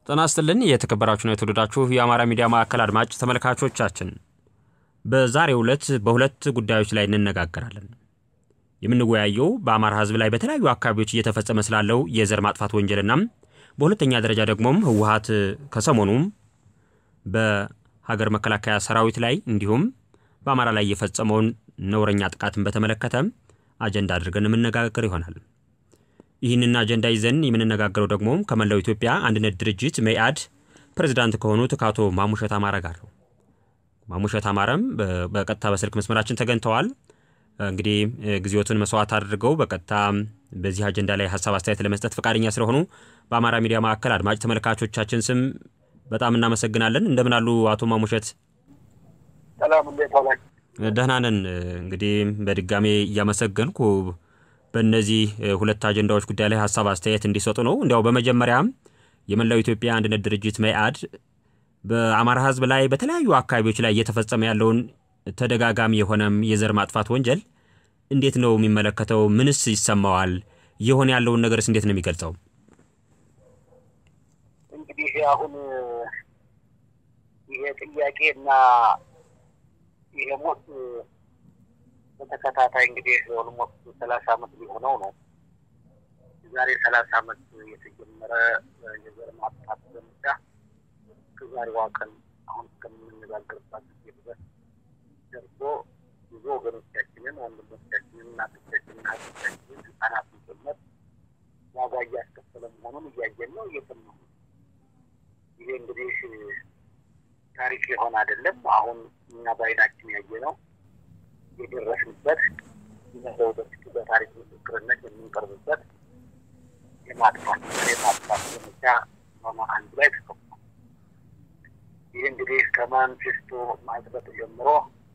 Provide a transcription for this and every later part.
ጤና ይስጥልን የተከበራችሁና የተወደዳችሁ የአማራ ሚዲያ ማዕከል አድማጭ ተመልካቾቻችን፣ በዛሬው ዕለት በሁለት ጉዳዮች ላይ እንነጋገራለን። የምንወያየው በአማራ ሕዝብ ላይ በተለያዩ አካባቢዎች እየተፈጸመ ስላለው የዘር ማጥፋት ወንጀልና በሁለተኛ ደረጃ ደግሞም ህወሓት ከሰሞኑም በሀገር መከላከያ ሰራዊት ላይ እንዲሁም በአማራ ላይ የፈጸመውን ነውረኛ ጥቃትን በተመለከተ አጀንዳ አድርገን የምነጋገር ይሆናል። ይህንን አጀንዳ ይዘን የምንነጋገረው ደግሞ ከመላው ኢትዮጵያ አንድነት ድርጅት መኢአድ ፕሬዚዳንት ከሆኑት ከአቶ ማሙሸት አማረ ጋር ነው። ማሙሸት አማረም በቀጥታ በስልክ መስመራችን ተገኝተዋል። እንግዲህ ጊዜዎትን መስዋዕት አድርገው በቀጥታ በዚህ አጀንዳ ላይ ሀሳብ አስተያየት ለመስጠት ፈቃደኛ ስለሆኑ በአማራ ሚዲያ ማዕከል አድማጭ ተመልካቾቻችን ስም በጣም እናመሰግናለን። እንደምን አሉ አቶ ማሙሸት? ሰላም፣ እንዴት ዋላችሁ? ደህና ነን። እንግዲህ በድጋሜ እያመሰገንኩ በእነዚህ ሁለት አጀንዳዎች ጉዳይ ላይ ሀሳብ አስተያየት እንዲሰጡ ነው። እንዲያው በመጀመሪያም የመላው ኢትዮጵያ አንድነት ድርጅት መኢአድ በአማራ ሕዝብ ላይ በተለያዩ አካባቢዎች ላይ እየተፈጸመ ያለውን ተደጋጋሚ የሆነም የዘር ማጥፋት ወንጀል እንዴት ነው የሚመለከተው? ምንስ ይሰማዋል? እየሆነ ያለውን ነገርስ እንዴት ነው የሚገልጸው? እንግዲህ አሁን ይሄ ጥያቄ እና ይሄ ሞት በተከታታይ እንግዲህ ኦልሞስት ሰላሳ ዓመት ሊሆነው ነው። የዛሬ ሰላሳ ዓመት የተጀመረ የዘር ማጥፋት ዘመቻ ከዛሬዋ ቀን አሁን እስከምንነጋገርባት ጊዜ ድረስ ደርሶ ብዙ ወገኖቻችንን፣ ወንድሞቻችንን፣ እናቶቻችንን፣ ሀቶቻችንን፣ ህጻናትን ጭምር ዋጋ እያስከፈለ መሆኑን እያየን ነው፣ እየሰማን ነው። ይሄ እንግዲህ ታሪክ የሆነ አይደለም። አሁን እኛ በዓይናችን ያየ ነው የደረስንበት ወደፊት በታሪክ ምስክርነት የምንቀርብበት የማጥፋት የማጥፋት ዘመቻ ሆነ አንድ ላይ ተከፍቷል። ይህ እንግዲህ ከማንፌስቶ ማጽደቅ ጀምሮ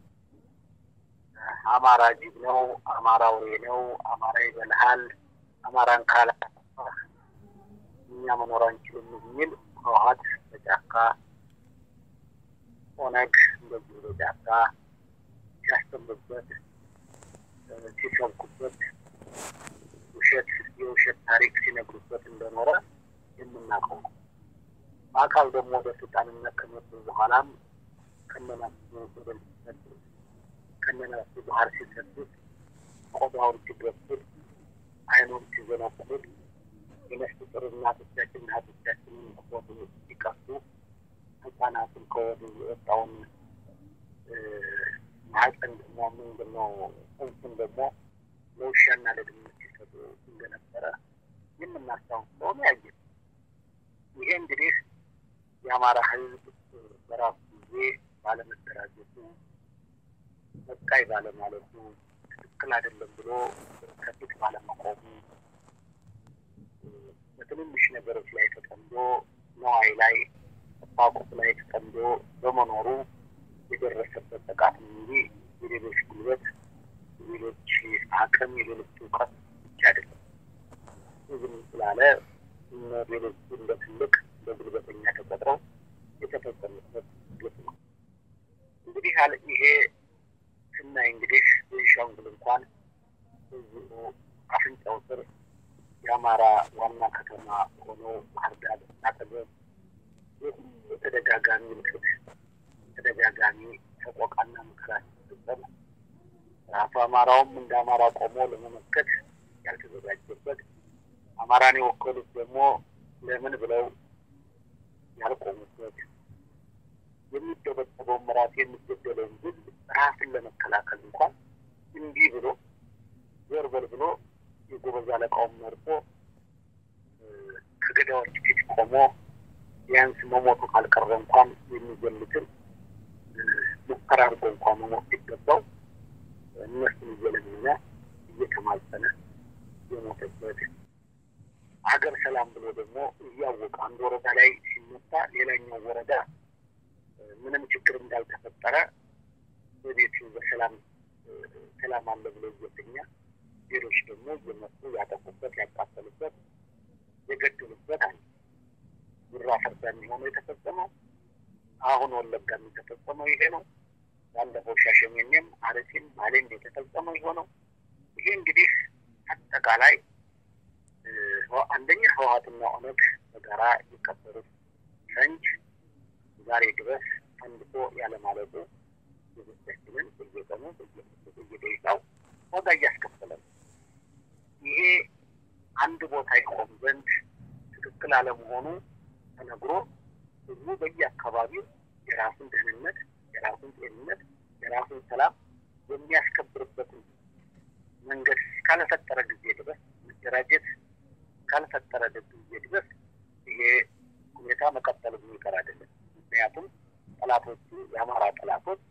አማራ ጅብ ነው፣ አማራ አውሬ ነው፣ አማራ ይበልሃል፣ አማራን ካላ እኛ መኖር አንችልም የሚል ህወሓት በጫካ ኦነግ እንደዚሁ በጫካ ሲያስተምሩበት ሲሰብኩበት ውሸት የውሸት ታሪክ ሲነግሩበት እንደኖረ የምናውቀው ነው። በአካል ደግሞ ወደ ስልጣንነት ከመጡ በኋላም ከነናሱ በደል ሲሰጡት ከነናሱ ባህር ሲሰጡት ቆዳውን ሲገፉት አይኑን ሲዘነቁት የነፍስ ጥር እናቶቻችን እህቶቻችንን ከወዱ ሲቀሱ ህጻናትን ከወዱ የወጣውን ማህፀን ደግሞ ምንድን ነው ጽንሱን ደግሞ ለውሻና ለድመት ሲሰጡ እንደነበረ የምናስታውስ ስለሆነ ያየ ይሄ እንግዲህ የአማራ ህዝብ በራሱ ጊዜ ባለመደራጀቱ በቃይ ባለማለቱ ትክክል አይደለም ብሎ ከፊት ባለመቆሙ በትንንሽ ነገሮች ላይ ተጠምዶ ነዋይ ላይ ቁሳቁስ ላይ ተጠምዶ በመኖሩ የደረሰበት ጥቃት ነው እንጂ የሌሎች ጉልበት፣ የሌሎች አቅም፣ የሌሎች እውቀት ብቻ አይደለም። ዝም ስላለ ሌሎቹ እንደ ትልቅ እንደ ጉልበተኛ ተቆጥረው የተፈጸመበት ግፍ ነው። እንግዲህ ይሄ ስናይ እንግዲህ ቤንሻንጉል እንኳን እዚሁ አፍንጫው ስር የአማራ ዋና ከተማ ሆኖ ባህር ዳር አጠገብ የተደጋጋሚ ምልክት ተደጋጋሚ ተቆቃና መከራ ሲፈጸም ራሱ አማራውም እንደ አማራ ቆሞ ለመመከት ያልተዘጋጀበት አማራን የወከሉት ደግሞ ለምን ብለው ያልቆሙበት የሚደበደበውን ራሱ የሚገደለውን ግን ራስን ለመከላከል እንኳን እንዲህ ብሎ ዘርበል ብሎ የጎበዝ አለቃውን መርጦ ከገዳዮች ፊት ቆሞ ቢያንስ መሞቱ ካልቀረ እንኳን የሚገሉትን ሙከራ አድርጎ እንኳን መሞት ሲገባው እነሱን እየለመነ እየተማጸነ የሞተበት ሀገር ሰላም ብሎ ደግሞ እያወቀ አንድ ወረዳ ላይ ሲመታ ሌላኛው ወረዳ ምንም ችግር እንዳልተፈጠረ በቤቱ በሰላም ሰላም አለ ብሎ እየተኛ ሌሎች ደግሞ እየመጡ ያጠቁበት፣ ያቃጠሉበት፣ የገደሉበት አለ። ጉራ ፈርዳ የሚሆነው የተፈጸመው አሁን ወለጋም የተፈጸመው ይሄ ነው። ባለፈው ሻሸመኔም አርሲም ባሌም የተፈጸመው የሆነው ይሄ እንግዲህ አጠቃላይ አንደኛ ህወሓትና ኦነግ በጋራ የቀበሩት ፈንጅ ዛሬ ድረስ ፈንድቶ ያለማለቁ ዜጎቻችንን በየቀኑ በየደቂቃው ዋጋ እያስከፈለ ነው። ይሄ አንድ ቦታ ይቆም ዘንድ ትክክል አለመሆኑ ተነግሮ ህዝቡ በየአካባቢው የራሱን ደህንነት፣ የራሱን ጤንነት፣ የራሱን ሰላም የሚያስከብርበትን መንገድ እስካልፈጠረ ጊዜ ድረስ መደራጀት እስካልፈጠረ ጊዜ ድረስ ይሄ ሁኔታ መቀጠሉ የሚቀር አይደለም። ምክንያቱም ጠላቶቹ የአማራ ጠላቶች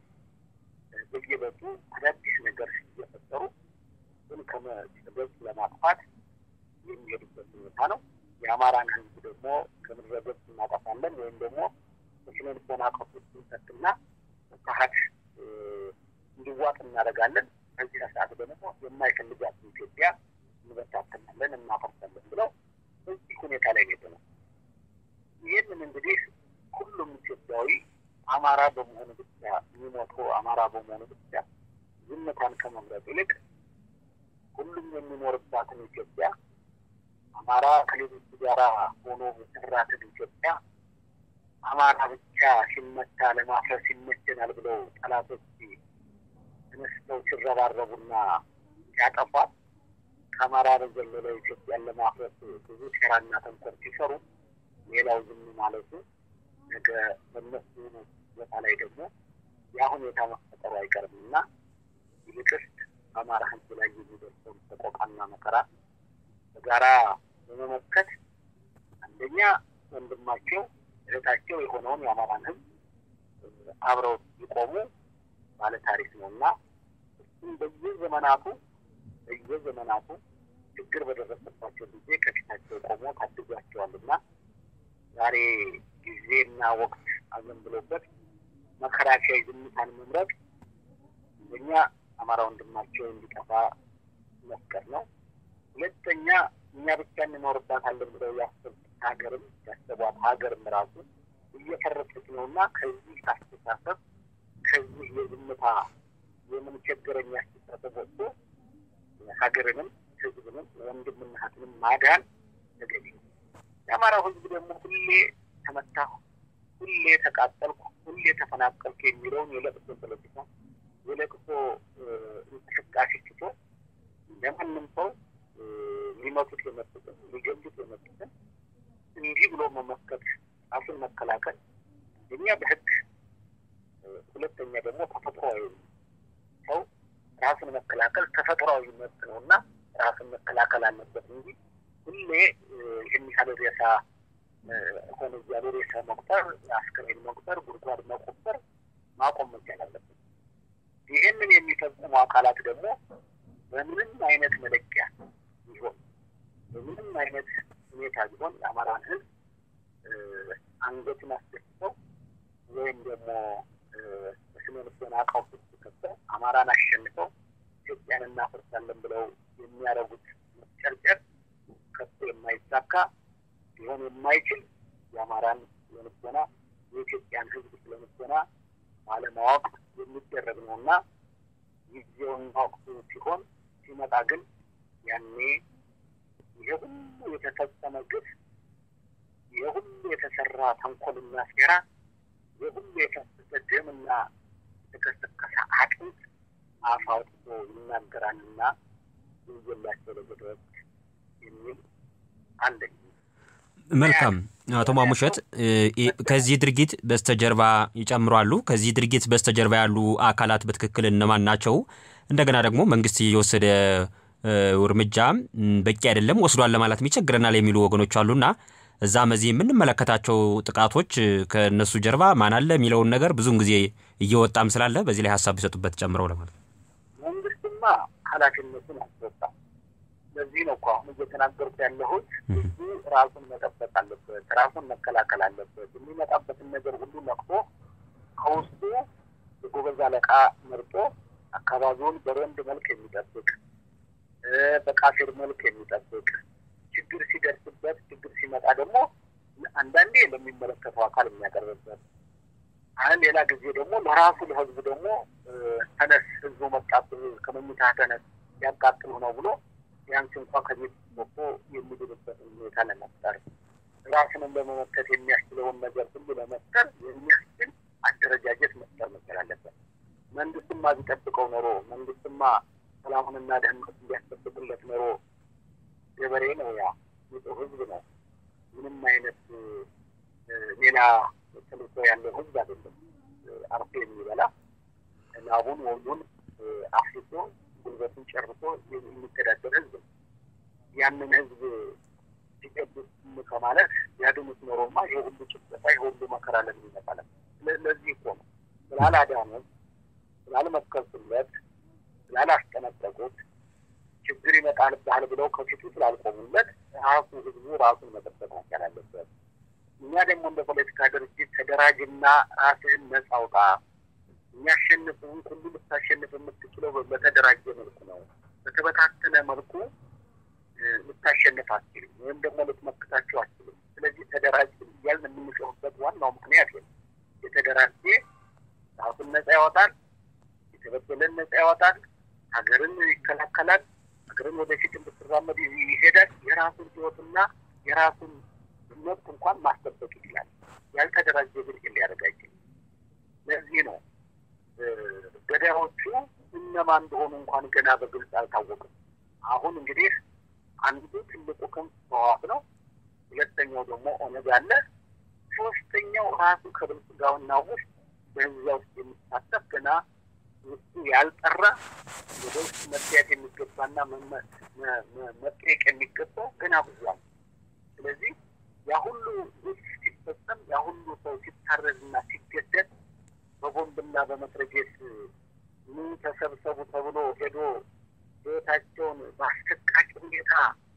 በየበቱ አዳዲስ ነገር እየፈጠሩ ግን ከመገጽ ለማጥፋት የሚሄዱበት ሁኔታ ነው። የአማራን ህዝብ ደግሞ ከምድረ ገጽ እናጠፋለን ወይም ደግሞ በስነ ልቦና ቀውስ እንሰትና ፍርሃት እንዲዋጥ እናደርጋለን። በዚህ ሰዓት ደግሞ የማይፈልጋትን ኢትዮጵያ እንበታተናለን፣ እናፈርሳለን ብለው በዚህ ሁኔታ ላይ ነው ነው። ይህንን እንግዲህ ሁሉም ኢትዮጵያዊ አማራ በመሆኑ ብቻ የሚሞተው አማራ በመሆኑ ብቻ ዝምታን ከመምረጥ ይልቅ ሁሉም የሚኖርባትን ኢትዮጵያ አማራ ከሌሎቹ ጋር ሆኖ የሰራትን ኢትዮጵያ አማራ ብቻ ሲመታ ለማፍረስ ይመቸናል ብለው ጠላቶች ተነስተው ሲረባረቡና ሲያጠፏት ከአማራ በዘለለ ኢትዮጵያን ለማፍረስ ብዙ ሴራና ተንኮል ሲሰሩ ሌላው ዝም ማለቱ ነገ በነሱ ቦታ ላይ ደግሞ ያ ሁኔታ መፈጠሩ አይቀርም እና ይልቅስ በአማራ ሕዝብ ላይ የሚደርሰውን ሰቆቃና መከራ በጋራ በመመከት አንደኛ ወንድማቸው እህታቸው የሆነውን የአማራን ሕዝብ አብረው ሊቆሙ ባለ ታሪክ ነው እና እሱም በየዘመናቱ በየዘመናቱ ችግር በደረሰባቸው ጊዜ ከፊታቸው ቆሞ ታድጓቸዋልና ዛሬ ጊዜና ወቅት አዘንብሎበት መከራከያ ዝምታን መምረጥ አንደኛ አማራ ወንድማቸው እንዲጠፋ መፍቀር ነው። ሁለተኛ እኛ ብቻ እንኖርባታለን ብለው ያሰቡት ሀገርም ያሰቧት ሀገርም ራሱ እየፈረሰች ነው እና ከዚህ አስተሳሰብ ከዚህ የዝምታ የምንቸገረኝ አስተሳሰብ ወጥቶ ሀገርንም ህዝብንም ወንድምና እህትንም ማዳን ተገቢ ነው። የአማራው ህዝብ ደግሞ ሁሌ ተመታሁ፣ ሁሌ ተቃጠልኩ፣ ሁሌ ተፈናቀልኩ የሚለውን የለቅሶ ፖለቲካ የለቅሶ እንቅስቃሴ ትቶ ለማንም ሰው ሊመቱት የመጡትን ሊገሉት የመጡትን እንዲህ ብሎ መመከት ራሱን መከላከል እኛ በህግ ሁለተኛ ደግሞ ተፈጥሯዊ ሰው ራሱን መከላከል ተፈጥሯዊ መብት ነው እና ራሱን መከላከል አለበት እንጂ ሁሌ ይህን ያህል ሬሳ ሆነ እያሉ ሬሳ መቁጠር፣ አስክሬን መቁጠር፣ ጉድጓድ መቆፈር ማቆም መቻል አለበት። ይህንን የሚፈጽሙ አካላት ደግሞ በምንም አይነት መለኪያ ቢሆን በምንም አይነት ሁኔታ ቢሆን የአማራን ህዝብ አንገቱን አስደፍተው ወይም ደግሞ በስነ ልቦና ቀውስ ውስጥ ከተው አማራን አሸንፈው ኢትዮጵያን እናፈርሳለን ብለው የሚያደርጉት መጨርጨር ከቶ የማይሳካ ሊሆን የማይችል የአማራን ስለልቦና የኢትዮጵያን ህዝብ ስለልቦና ባለማወቅ የሚደረግ ነው እና ጊዜውና ወቅቱ ሲሆን ሲመጣ ግን ያኔ ይሄ ሁሉ የተፈጸመ ግፍ፣ ይሄ ሁሉ የተሰራ ተንኮልና ሴራ፣ ይሄ ሁሉ የፈሰሰ ደምና የተከሰከሰ አጥንት አፍ አውጥቶ ይናገራልና ይዘላቸው ለገድረስ የሚል አለኝ። መልካም አቶ ማሙሸት ከዚህ ድርጊት በስተጀርባ ይጨምራሉ። ከዚህ ድርጊት በስተጀርባ ያሉ አካላት በትክክል እነማን ናቸው? እንደገና ደግሞ መንግስት እየወሰደ እርምጃ በቂ አይደለም ወስዷል ለማለት ይቸግረናል የሚሉ ወገኖች አሉና እዛም እዚህ የምንመለከታቸው ጥቃቶች ከእነሱ ጀርባ ማን አለ የሚለውን ነገር ብዙውን ጊዜ እየወጣም ስላለ በዚህ ላይ ሀሳብ ቢሰጡበት ጨምረው ለማለት መንግስትማ ኃላፊነቱን አልተወጣም። ለዚህ ነው እኮ አሁን እየተናገርኩ ያለሁት ህዝቡ ራሱን መጠበቅ አለበት፣ ራሱን መከላከል አለበት። የሚመጣበትን ነገር ሁሉ ነቅቶ ከውስጡ የጎበዝ አለቃ መርጦ አካባቢውን በረንድ መልክ የሚጠብቅ በቃፊር መልክ የሚጠብቅ ችግር ሲደርስበት ችግር ሲመጣ ደግሞ አንዳንዴ ለሚመለከተው አካል የሚያቀርብበት አሁን ሌላ ጊዜ ደግሞ ለራሱ ለህዝቡ ደግሞ ተነስ ህዝቡ መጣብህ ከመኝታ ተነስ ያቃጥሉ ነው ብሎ ቢያንስ እንኳን ከቤት ወጥቶ የሚድንበትን ሁኔታ ለመፍጠር ራስንም ለመመከት የሚያስችለውን ነገር ሁሉ ለመፍጠር የሚያስችል አደረጃጀት መፍጠር መቻል አለበት። መንግስትማ ቢጠብቀው ኖሮ መንግስትማ ሰላሙንና ደህንነት እንዲያስጠብቅለት ኖሮ ገበሬ ነው፣ ያ ንጹህ ህዝብ ነው። ምንም አይነት ሌላ ተልእኮ ያለው ህዝብ አይደለም። አርሶ የሚበላ ላቡን ወሉን አፍስሶ ጉልበቱን ጨርሶ የሚተዳደር ህዝብ ነው። ያንን ህዝብ ሲገቡት ከማለት ያድኑት ኖሮማ ይሄ ሁሉ ጭፍጨፋ ይሄ ሁሉ መከራ ለምን ይመጣል? ለዚህ እኮ ነው ስላላዳኑት፣ ስላልመከርኩለት፣ ስላላስጠነቀቁት ችግር ይመጣልብሃል ብለው ከፊቱ ስላልቆሙለት ራሱ ህዝቡ ራሱን መጠበቅ መቻል አለበት። እኛ ደግሞ እንደ ፖለቲካ ድርጅት ተደራጅና ራስህን ነጻ አውጣ። የሚያሸንፍህን ሁሉ ልታሸንፍ የምትችለው በተደራጀ መልኩ ነው። በተበታተነ መልኩ ልታሸንፍ አትችልም፣ ወይም ደግሞ ልትመክታቸው አትችልም። ስለዚህ ተደራጅ እያልን የምንጮህበት ዋናው ምክንያት ነው። የተደራጀ ራሱን ነጻ ያወጣል፣ የተበደለን ነጻ ያወጣል፣ ሀገርን ይከላከላል፣ ሀገርን ወደፊት እንድትራመድ ይሄዳል። የራሱን ህይወትና የራሱን መብት እንኳን ማስጠበቅ ይችላል። ያልተደራጀ ግን ሊያደርግ አይችልም። ለዚህ ነው ገዳዮቹ እነማን እንደሆኑ እንኳን ገና በግልጽ አልታወቅም። አሁን እንግዲህ አንዱ ትልቁ ክንፍ ህወሓት ነው። ሁለተኛው ደግሞ ኦነግ አለ። ሶስተኛው ራሱ ከብልጽግናውና ውስጥ በህዝባ ውስጥ የሚሳተፍ ገና ውስጡ ያልጠራ ወደ ውስጥ መጥያት የሚገባና መጠየቅ የሚገባው ገና ብዙ አለ። ስለዚህ ያ ሁሉ ግፍ ሲፈጸም ያ ሁሉ ሰው ሲታረዝና ሲገደል በቦምብና በመትረጌስ ምን ተሰብሰቡ ተብሎ ሄዶ ህይወታቸውን በአስደቃቂ ሁኔታ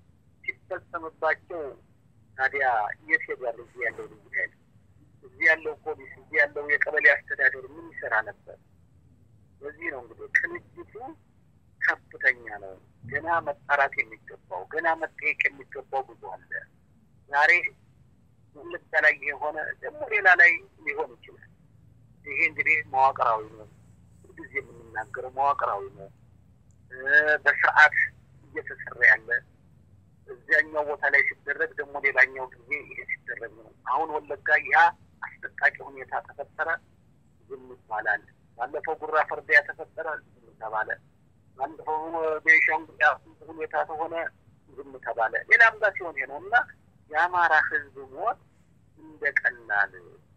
ሲፈጸምባቸው ታዲያ የት ሄዷል? እዚህ ያለው ልዩ ኃይል፣ እዚህ ያለው ፖሊስ፣ እዚህ ያለው የቀበሌ አስተዳደር ምን ይሰራ ነበር? በዚህ ነው እንግዲህ ቅንጅቱ ከፍተኛ ነው። ገና መጣራት የሚገባው ገና መጠየቅ የሚገባው ብዙ አለ። ዛሬ ወለጋ ላይ የሆነ ደግሞ ሌላ ላይ ሊሆን ይችላል። ይሄ እንግዲህ መዋቅራዊ ነው። ሁልጊዜ የምንናገረው መዋቅራዊ ነው። በስርዓት እየተሰራ ያለ እዚያኛው ቦታ ላይ ሲደረግ ደግሞ ሌላኛው ጊዜ ይሄ ሲደረግ ነው። አሁን ወለጋ ያ አስጠቃቂ ሁኔታ ተፈጠረ፣ ዝም ይባላል። ባለፈው ጉራ ፈርዳ ተፈጠረ፣ ዝም ተባለ። ባለፈው ቤንሻንጉል ሁኔታ ተሆነ፣ ዝም ተባለ። ሌላም ጋር ሲሆን ይሄ ነው እና የአማራ ህዝብ ሞት እንደ ቀላል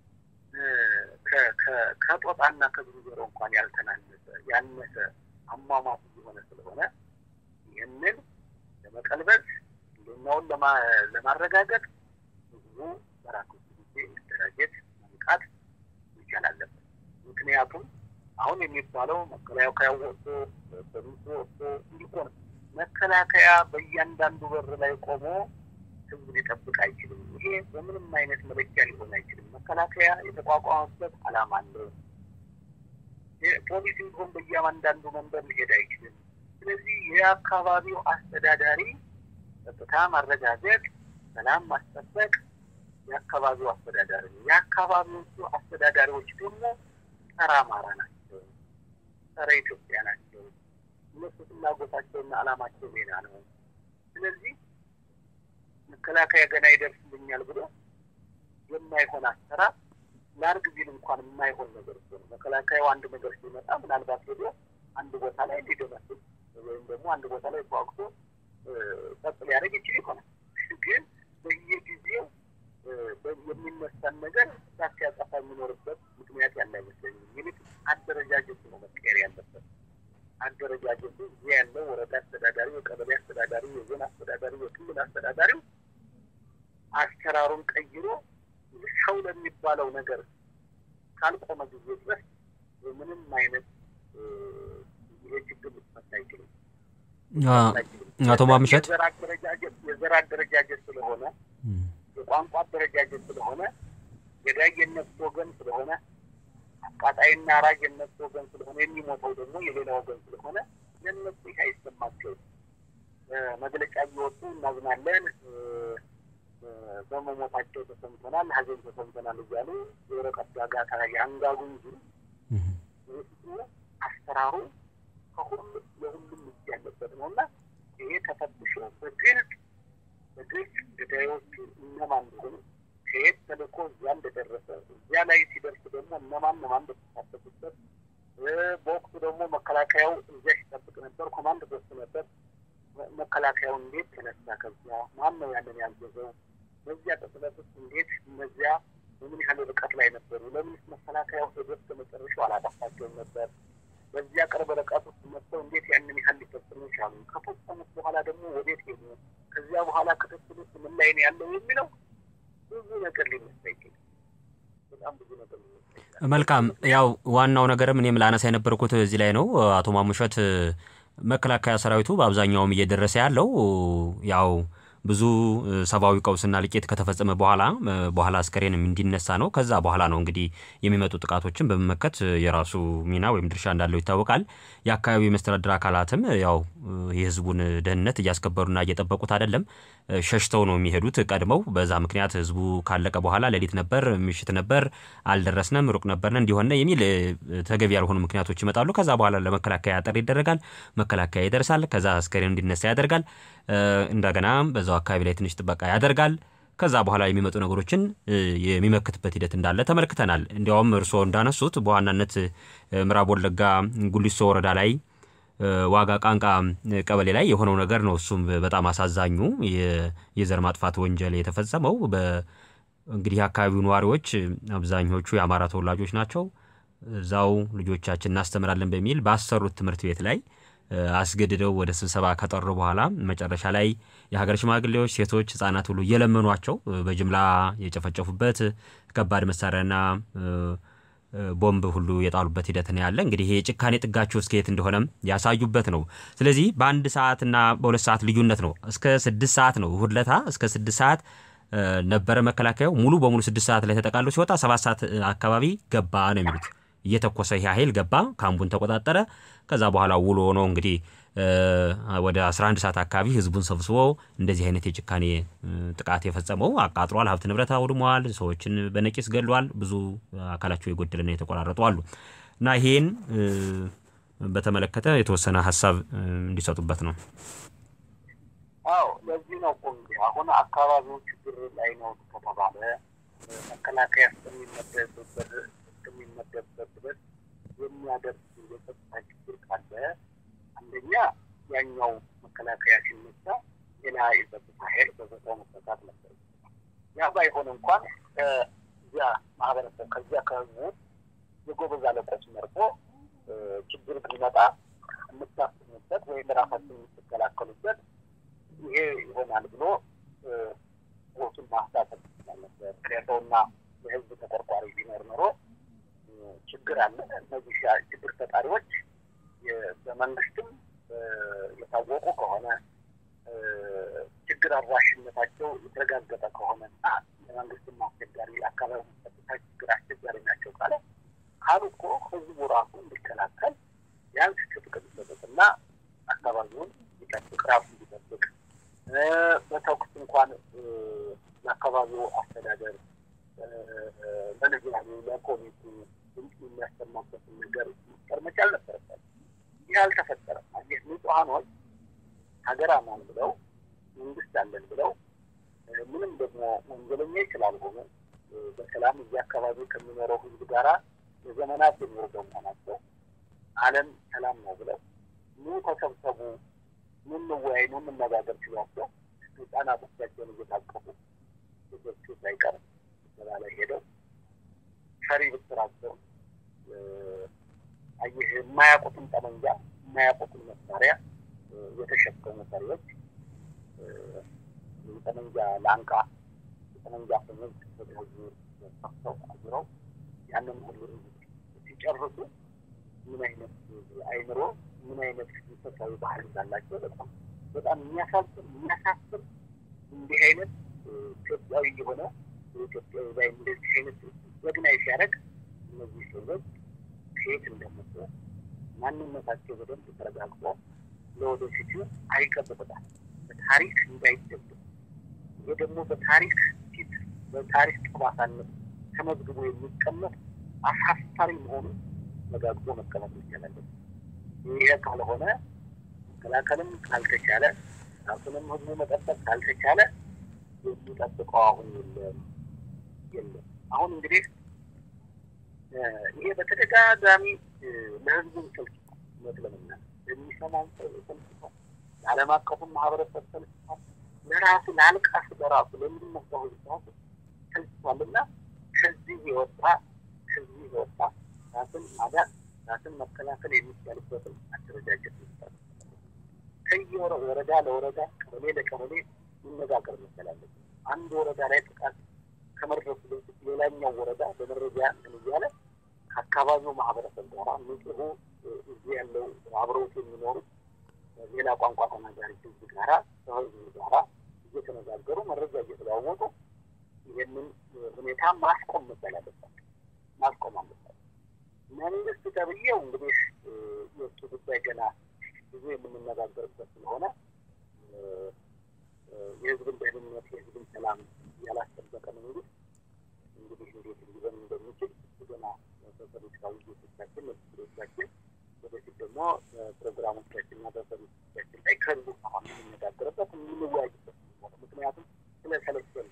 ከጦጣና ከዝንጀሮ እንኳን ያልተናነሰ ያነሰ አሟሟት እየሆነ ስለሆነ ይህንን ለመቀልበስ ህልውናውን ለማረጋገጥ ህዝቡ በራሱ ጊዜ መደራጀት መንቃት መቻል አለበት። ምክንያቱም አሁን የሚባለው መከላከያ ወጥቶ በሚሱ ወጥቶ እንዲሆን መከላከያ በእያንዳንዱ በር ላይ ቆሞ ህዝብ ሊጠብቅ አይችልም። ይሄ በምንም አይነት መለኪያ ሊሆን አይችልም። መከላከያ የተቋቋመበት ዓላማ አለው። ፖሊስ እንዲሁም በየአንዳንዱ መንበር ሊሄድ አይችልም። ስለዚህ የአካባቢው አስተዳዳሪ ጸጥታ ማረጋገጥ፣ ሰላም ማስጠበቅ የአካባቢው አስተዳዳሪ ነው። የአካባቢዎቹ አስተዳዳሪዎች ደግሞ ጸረ አማራ ናቸው፣ ጸረ ኢትዮጵያ ናቸው። እነሱ ፍላጎታቸውና ዓላማቸው ሌላ ነው። ስለዚህ መከላከያ ገና ይደርስልኛል ብሎ የማይሆን አሰራር ለአርግ ቢል እንኳን የማይሆን ነገር እኮ ነው። መከላከያው አንድ ነገር ሲመጣ ምናልባት ሄዶ አንድ ቦታ ላይ ሊደመስስ ወይም ደግሞ አንድ ቦታ ላይ ተዋግቶ ጸጥ ሊያደርግ ይችል ይሆናል። ግን በየጊዜው የሚነሳን ነገር እሳት ሲያጠፋ የሚኖርበት ምክንያት ያለ አይመስለኝም። ይልቅ አደረጃጀቱ ነው መቀየር ያለበት። አደረጃጀቱ እዚህ ያለው ወረዳ አስተዳዳሪው፣ የቀበሌ አስተዳዳሪው፣ የዞን አስተዳዳሪው፣ የክልል አስተዳዳሪው አሰራሩን ቀይሮ ሰው ለሚባለው ነገር ካልቆመ ጊዜ ድረስ ምንም አይነት ይሄ ችግር ሊፈታ አይችልም። አቶ ማምሸት የዘር አደረጃጀት ስለሆነ የቋንቋ አደረጃጀት ስለሆነ ገዳይ የነሱ ወገን ስለሆነ አቃጣይና አራጅ የነሱ ወገን ስለሆነ የሚሞተው ደግሞ የሌላ ወገን ስለሆነ ለነሱ ይህ አይሰማቸውም። መግለጫ እየወጡ እናዝናለን፣ በመሞታቸው ተሰምተናል፣ ሀዘን ተሰምተናል እያሉ የወረቀት ጋጋታ ያንጋጉ እንጂ ውስጡ አሰራሩ ከሁሉም ለሁሉም እጅ ያለበት ነው እና ይሄ ተፈትሾ በግልጽ በግልጽ ገዳዮቹ እነማን እንደሆኑ ከየት ተልኮ እዚያ እንደደረሰ እዚያ ላይ ሲደርስ ደግሞ እነማን እነማን እንደተሳተፉበት በወቅቱ ደግሞ መከላከያው እዚያ ሲጠብቅ ነበር። ኮማንድ ፖስት ነበር። መከላከያው እንዴት ተነሳ? ከዚያ ማን ነው ያንን ያዘዘው? በዚያ ቅጽበት ውስጥ እንዴት እነዚያ በምን ያህል ርቀት ላይ ነበሩ? ለምንስ መከላከያው ሄዶ እስከ መጨረሻው አላጠፋቸውም ነበር? በዚያ ቅርብ ርቀት ውስጥ መጥተው እንዴት ያንን ያህል ሊፈጽሙ ይቻሉ? ከፈጸሙት በኋላ ደግሞ ወዴት ሄዱ? ከዚያ በኋላ ክትትል ውስጥ ምን ላይ ነው ያለው የሚለው ብዙ ነገር ሊነሳ ይችላል። በጣም ብዙ ነገር ሊነሳ ይችላል። መልካም ያው ዋናው ነገርም እኔም ላነሳ የነበርኩት እዚህ ላይ ነው። አቶ ማሙሸት መከላከያ ሰራዊቱ በአብዛኛውም እየደረሰ ያለው ያው ብዙ ሰብአዊ ቀውስና ልቄት ከተፈጸመ በኋላ በኋላ አስከሬንም እንዲነሳ ነው። ከዛ በኋላ ነው እንግዲህ የሚመጡ ጥቃቶችን በመመከት የራሱ ሚና ወይም ድርሻ እንዳለው ይታወቃል። የአካባቢው የመስተዳድር አካላትም ያው የህዝቡን ደህንነት እያስከበሩና እየጠበቁት አይደለም፣ ሸሽተው ነው የሚሄዱት ቀድመው። በዛ ምክንያት ህዝቡ ካለቀ በኋላ ሌሊት ነበር፣ ምሽት ነበር፣ አልደረስንም፣ ሩቅ ነበርነ እንዲሆነ የሚል ተገቢ ያልሆኑ ምክንያቶች ይመጣሉ። ከዛ በኋላ ለመከላከያ ጥሪ ይደረጋል። መከላከያ ይደርሳል። ከዛ አስከሬን እንዲነሳ ያደርጋል። እንደገና በዛው አካባቢ ላይ ትንሽ ጥበቃ ያደርጋል። ከዛ በኋላ የሚመጡ ነገሮችን የሚመክትበት ሂደት እንዳለ ተመልክተናል። እንዲያውም እርስዎ እንዳነሱት በዋናነት ምዕራብ ወለጋ ጉሊሶ ወረዳ ላይ ዋጋ ቃንቃ ቀበሌ ላይ የሆነው ነገር ነው። እሱም በጣም አሳዛኙ የዘር ማጥፋት ወንጀል የተፈጸመው እንግዲህ የአካባቢው ነዋሪዎች አብዛኞቹ የአማራ ተወላጆች ናቸው። እዛው ልጆቻችን እናስተምራለን በሚል ባሰሩት ትምህርት ቤት ላይ አስገድደው ወደ ስብሰባ ከጠሩ በኋላ መጨረሻ ላይ የሀገር ሽማግሌዎች፣ ሴቶች፣ ህጻናት ሁሉ እየለመኗቸው በጅምላ የጨፈጨፉበት ከባድ መሳሪያና ቦምብ ሁሉ የጣሉበት ሂደት ነው ያለ። እንግዲህ ይሄ የጭካኔ ጥጋቸው እስከ የት እንደሆነም ያሳዩበት ነው። ስለዚህ በአንድ ሰዓትና በሁለት ሰዓት ልዩነት ነው እስከ ስድስት ሰዓት ነው እሁድ ለታ እስከ ስድስት ሰዓት ነበረ መከላከያው ሙሉ በሙሉ ስድስት ሰዓት ላይ ተጠቃሎ ሲወጣ ሰባት ሰዓት አካባቢ ገባ ነው የሚሉት እየተኮሰ ይህ ኃይል ገባ፣ ካምቡን ተቆጣጠረ። ከዛ በኋላ ውሎ ነው እንግዲህ ወደ 11 ሰዓት አካባቢ ህዝቡን ሰብስቦ እንደዚህ አይነት የጭካኔ ጥቃት የፈጸመው አቃጥሏል፣ ሀብት ንብረት አውድመዋል፣ ሰዎችን በነቂስ ገድሏል፣ ብዙ አካላቸው የጎደለና የተቆራረጡ አሉ እና ይሄን በተመለከተ የተወሰነ ሀሳብ እንዲሰጡበት ነው። አዎ ለዚህ ነው እኮ እንግዲህ አሁን አካባቢው ችግር ላይ ነው ከተባለ መከላከያ እስከሚመደብበት እስከሚመደብበት ድረስ የሚያደርስ የጸጥታ ችግር ካለ አንደኛ ያኛው መከላከያ ሲነሳ ሌላ የጸጥታ ኃይል በቦታው መሰጣት ነበር። ያ ባይሆን እንኳን ከዚያ ማህበረሰብ ከዚያ ከህዝቡ የጎበዝ አለቆች መርጦ ችግር ቢመጣ የምታስቡበት ወይም ራሳችን የምትከላከሉበት ይሄ ይሆናል ብሎ ቦቱን ማስታጠቅ ይችላል ነበር። ከሰውና የህዝብ ተቆርቋሪ ቢኖር ኖሮ ችግር አለ። እነዚህ ችግር ፈጣሪዎች በመንግስትም የታወቁ ከሆነ ችግር አድራሽነታቸው የተረጋገጠ ከሆነ እና ለመንግስትም አስቸጋሪ ለአካባቢ ጸጥታ ችግር አስቸጋሪ ናቸው ካለ ካሉ እኮ ህዝቡ ራሱ እንዲከላከል ቢያንስ ትጥቅ ቢሰጡትና አካባቢውን ሊጠብቅ ራሱ እንዲጠብቅ በተኩስ እንኳን ለአካባቢው አስተዳደር ለንዝላሉ ለኮሚቴ ድምፅ የሚያሰማበትን ነገር መፍጠር መቻል ነበረበት። ይህ አልተፈጠረም። አየህ ንጹሐኖች ሀገር አማን ብለው መንግስት አለን ብለው ምንም ደግሞ ወንጀለኞች ስላልሆኑ በሰላም እዚህ አካባቢ ከሚኖረው ህዝብ ጋራ ለዘመናት የኖሩ በመሆናቸው ዓለም ሰላም ነው ብለው ኑ ተሰብሰቡ፣ ኑ እንወያይ፣ ኑ እንነጋገር ሲሏቸው ህጻናቶቻቸውን እየታቀፉ ልጆቹ ሳይቀር ስብሰባ ላይ ሄደው ፈሪ ብትራቸው አየህ የማያውቁትን ጠመንጃ የማያውቁትን መሳሪያ የተሸከሙ ፈሪዎች የጠመንጃ ላንቃ የጠመንጃ ፍምግ ወደ ህዝቡ ሰፍተው አዙረው ያንን ሁሉ ሲጨርሱ ምን አይነት አይምሮ ምን አይነት መንፈሳዊ ባህል እንዳላቸው በጣም በጣም የሚያሳስብ የሚያሳስብ እንዲህ አይነት ኢትዮጵያዊ የሆነ ኢትዮጵያዊ ላይ እንደዚህ አይነት ዘግናይ ሲያደርግ እነዚህ ሰዎች ከየት እንደመጡ ማንነታቸው በደንብ ተረጋግጦ ለወደፊቱ አይቀጥቅጣል በታሪክ እንዳይደግም ይህ ደግሞ በታሪክ ፊት በታሪክ ጠባሳነት ተመዝግቦ የሚቀመጥ አሳፋሪ መሆኑን መጋግቦ መቀመጥ ይቻላል። ይሄ ካልሆነ መከላከልም ካልተቻለ ራሱንም ህዝቡ መጠበቅ ካልተቻለ የሚጠብቀው አሁን የለም የለም። አሁን እንግዲህ ይሄ በተደጋጋሚ ለህዝቡን ሰልችቷል። እውነት ለመናገር የሚሰማውን ሰው ሰልችቷል። ለዓለም አቀፉን ማህበረሰብ ሰልችቷል። ለራሱ ለአልቃስ በራሱ ለሚመጣው ህዝብ ራሱ ሰልችቷል እና ከዚህ የወጣ ከዚህ የወጣ ራስን ማዳን ራስን መከላከል የሚቻልበትን አደረጃጀት ይባል ከየወረ ወረዳ ለወረዳ ቀበሌ ለቀበሌ መነጋገር መቻል አለብን። አንድ ወረዳ ላይ ጥቃት ከመድረሱ በፊት ሌላኛው ወረዳ በመረጃ እንትን እያለ ከአካባቢው ማህበረሰብ ጋራ ንጹሁ እዚህ ያለው አብረውት የሚኖሩት ሌላ ቋንቋ ተናጋሪ ህዝብ ጋራ ከህዝቡ ጋራ እየተነጋገሩ መረጃ እየተለዋወጡ ይህንን ሁኔታ ማስቆም መቻል አለባቸው። ማስቆም አለባቸው። መንግስት ተብዬው እንግዲህ የእሱ ጉዳይ ገና ብዙ የምንነጋገርበት ስለሆነ የህዝብን ደህንነት የህዝብን ሰላም ያላስጠበቀ መንግስት እንግዲህ እንዴት ሊሆን እንደሚችል ገና በፖለቲካ ውይይቶቻችን መስሎቻችን ወደፊት ደግሞ ፕሮግራሞቻችን እና በፖለቲካችን ላይ ከህዝቡ አሁን የምንነጋገርበት የምንወያይበት ምክንያቱም ስለ ሰለቸን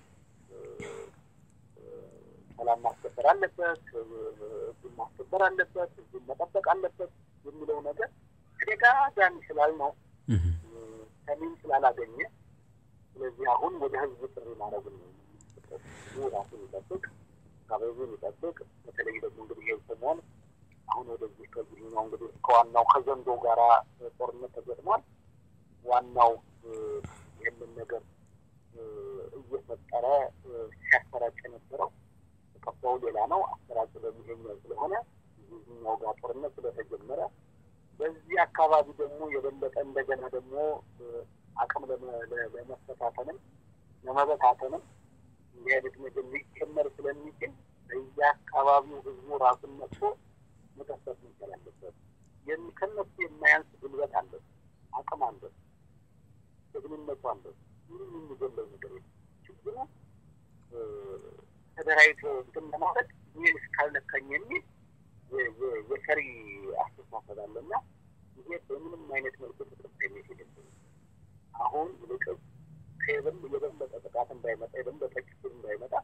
ሰላም ማስከበር አለበት፣ ህዝቡን ማስከበር አለበት፣ ህዝቡን መጠበቅ አለበት የሚለው ነገር ተደጋጋሚ ስላልነው ሰሚን ስላላገኘ ስለዚህ አሁን ወደ ህዝብ ጥሪ ማድረግ ነው። ራሱን ይጠብቅ፣ አካባቢውን ይጠብቅ። በተለይ ደግሞ እንግዲህ ይህ ሰሞን አሁን ወደዚህ ከዚህኛው እንግዲህ ከዋናው ከዘንዶ ጋራ ጦርነት ተገጥሟል። ዋናው ይህንን ነገር እየፈጠረ ሲያሰራጭ የነበረው ተቀባዩ ሌላ ነው። አሰራጭ በሚሄኛው ስለሆነ እዚህኛው ጋር ጦርነት ስለተጀመረ በዚህ አካባቢ ደግሞ የበለጠ እንደገና ደግሞ አቅም ለመፈታተንም ለመበታተንም እንዲህ አይነት ነገር ሊጨመር ስለሚችል በየአካባቢው ህዝቡ ራሱን መጥቶ መጠበቅ መቻል አለበት። ከነሱ የማያንስ ጉልበት አለ፣ አቅም አለ፣ ጀግንነቱ አለ። ምንም የሚገለው ነገር የለም። ችግሩ ተደራጅቶ እንትን ለማለት ይህን እስካልነካኝ የሚል የፈሪ አስተሳሰብ አለና ይሄ በምንም አይነት መልኩ ተቀባይነት የለበትም። አሁን ይልቅስ ከየበል የበለጠ ጥቃት እንዳይመጣ የበለጠ ችግር እንዳይመጣ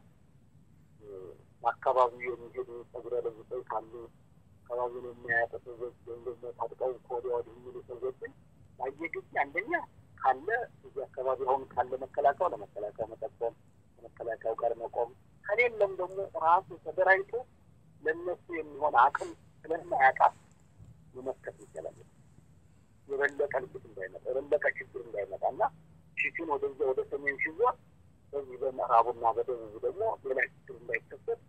በአካባቢው የሚሄዱ ጸጉረ ለውጦች ካሉ አካባቢውን የሚያያጠ ሰዎች ወይም ደግሞ ታጥቀው ከወዲያ ወዲህ የሚሉ ሰዎችን ባየ ጊዜ አንደኛ ካለ እዚህ አካባቢ አሁን ካለ መከላከያው ለመከላከያ መጠቆም ከመከላከያው ጋር መቆም ከሌለም ደግሞ ራሱ ተደራጅቶ ለእነሱ የሚሆን አቅም ስለማያጣ መመከት ይቻላል። የበለጠ ልብት እንዳይመጣ የበለጠ ችግር እንዳይመጣ እና ፊቱን ወደዚያ ወደ ሰሜን ሲዞር በዚህ በምዕራቡና በደቡቡ ደግሞ ሌላ ችግር እንዳይከሰት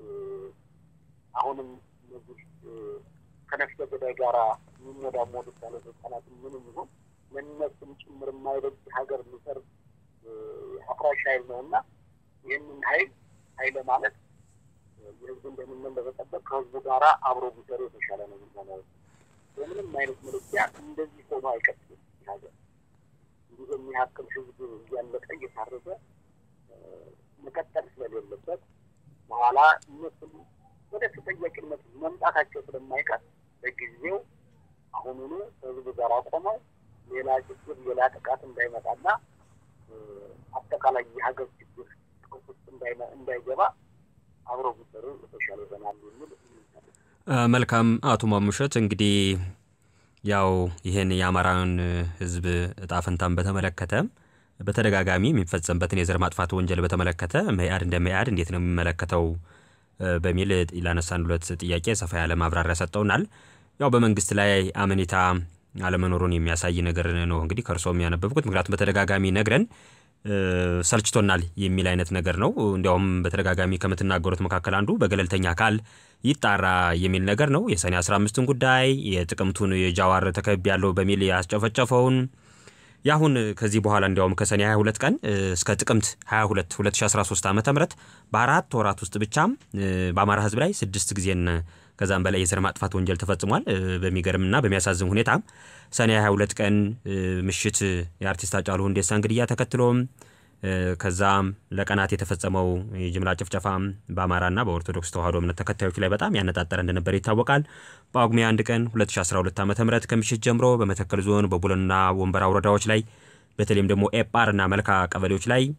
አሁንም እነዚህ ከነፍሰ ገዳይ ጋራ የሚሞዳሞዱት ባለስልጣናት ምንም ይሁን ለእነሱም ጭምር የማይበጅ ሀገር የሚሰርብ አፍራሽ ኃይል ነው እና ይህንን ኃይል ኃይለ ማለት የህዝቡን ደህንነት ለመጠበቅ ከህዝቡ ጋራ አብሮ ቢሰሩ የተሻለ ነው የሚሆነው። በምንም አይነት መለኪያ እንደዚህ ሆኖ አይቀጥልም። ሀገር እንዲህ የሚያክል ህዝብ እያለቀ እየታረዘ መቀጠል ስለሌለበት በኋላ እነሱም ወደ ተጠያቂነት መምጣታቸው ስለማይቀር በጊዜው አሁኑኑ ከህዝቡ ጋር ቆመው ሌላ ችግር ሌላ ጥቃት እንዳይመጣና አጠቃላይ የሀገር ችግር ውስጥ እንዳይገባ አብረው ቢሰሩ የተሻለ ይሆናል የሚል መልካም አቶ ማሙሸት እንግዲህ ያው ይህን የአማራን ህዝብ እጣ ፈንታን በተመለከተ በተደጋጋሚ የሚፈጸምበትን የዘር ማጥፋት ወንጀል በተመለከተ መኢአድ እንደ መኢአድ እንዴት ነው የሚመለከተው በሚል ላነሳን ሁለት ጥያቄ ሰፋ ያለ ማብራሪያ ሰጠውናል። ያው በመንግስት ላይ አመኔታ አለመኖሩን የሚያሳይ ነገር ነው እንግዲህ ከእርስዎም ያነበብኩት። ምክንያቱም በተደጋጋሚ ነግረን ሰልችቶናል የሚል አይነት ነገር ነው። እንዲያውም በተደጋጋሚ ከምትናገሩት መካከል አንዱ በገለልተኛ አካል ይጣራ የሚል ነገር ነው። የሰኔ 15ን ጉዳይ የጥቅምቱን የጃዋር ተከብ ያለው በሚል ያስጨፈጨፈውን የአሁን ከዚህ በኋላ እንዲያውም ከሰኔ 22 ቀን እስከ ጥቅምት 22 2013 ዓ ም በአራት ወራት ውስጥ ብቻ በአማራ ህዝብ ላይ ስድስት ጊዜን ከዛም በላይ የዘር ማጥፋት ወንጀል ተፈጽሟል። በሚገርምና በሚያሳዝን ሁኔታ ሰኔ 22 ቀን ምሽት የአርቲስት ሃጫሉ ሁንዴሳን ግድያ ተከትሎም ከዛም ለቀናት የተፈጸመው የጅምላ ጭፍጨፋ በአማራና በኦርቶዶክስ ተዋሕዶ እምነት ተከታዮች ላይ በጣም ያነጣጠረ እንደነበር ይታወቃል። በጳጉሜ አንድ ቀን 2012 ዓ ም ከምሽት ጀምሮ በመተከል ዞን በቡለንና ወንበራ ወረዳዎች ላይ በተለይም ደግሞ ኤጳርና መልካ ቀበሌዎች ላይ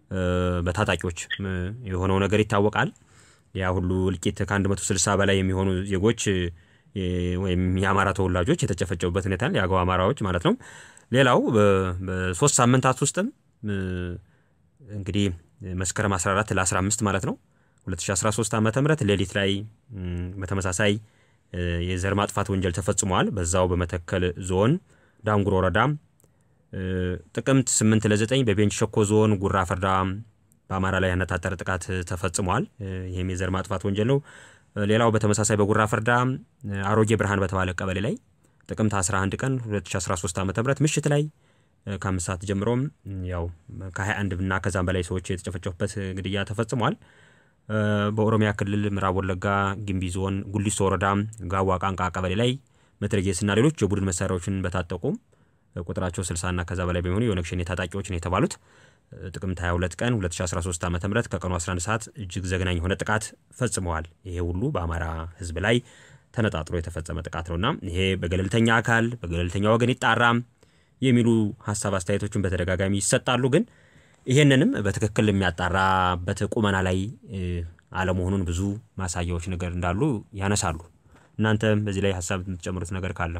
በታጣቂዎች የሆነው ነገር ይታወቃል። ያ ሁሉ እልቂት ከ160 በላይ የሚሆኑ ዜጎች ወይም የአማራ ተወላጆች የተጨፈጨቡበት ሁኔታ የአገው አማራዎች ማለት ነው። ሌላው በሶስት ሳምንታት ውስጥም እንግዲህ መስከረም 14 ለ15 ማለት ነው 2013 ዓ ም ሌሊት ላይ በተመሳሳይ የዘር ማጥፋት ወንጀል ተፈጽሟል። በዛው በመተከል ዞን ዳንጉር ወረዳ ጥቅምት 8 ለ9 በቤንች ሸኮ ዞን ጉራ ፈርዳ በአማራ ላይ ያነጣጠረ ጥቃት ተፈጽሟል። ይህም የዘር ማጥፋት ወንጀል ነው። ሌላው በተመሳሳይ በጉራ ፈርዳ አሮጌ ብርሃን በተባለ ቀበሌ ላይ ጥቅምት 11 ቀን 2013 ዓ ም ምሽት ላይ ከአምስት ሰዓት ጀምሮም ያው ከ21 እና ከዛም በላይ ሰዎች የተጨፈጨፉበት ግድያ ተፈጽሟል። በኦሮሚያ ክልል ምዕራብ ወለጋ ግንቢ ዞን ጉሊሶ ወረዳ ጋዋ ቃንቃ ቀበሌ ላይ መትረየስና ሌሎች የቡድን መሳሪያዎችን በታጠቁ ቁጥራቸው 60 እና ከዛ በላይ በሚሆኑ የኦነግ ሸኔ ታጣቂዎች ነው የተባሉት ጥቅምት 22 ቀን 2013 ዓ ም ከቀኑ 11 ሰዓት እጅግ ዘግናኝ የሆነ ጥቃት ፈጽመዋል። ይሄ ሁሉ በአማራ ሕዝብ ላይ ተነጣጥሮ የተፈጸመ ጥቃት ነውና ይሄ በገለልተኛ አካል በገለልተኛ ወገን ይጣራ የሚሉ ሀሳብ አስተያየቶችን በተደጋጋሚ ይሰጣሉ። ግን ይሄንንም በትክክል የሚያጣራበት ቁመና ላይ አለመሆኑን ብዙ ማሳያዎች ነገር እንዳሉ ያነሳሉ። እናንተ በዚህ ላይ ሀሳብ የምትጨምሩት ነገር ካለ?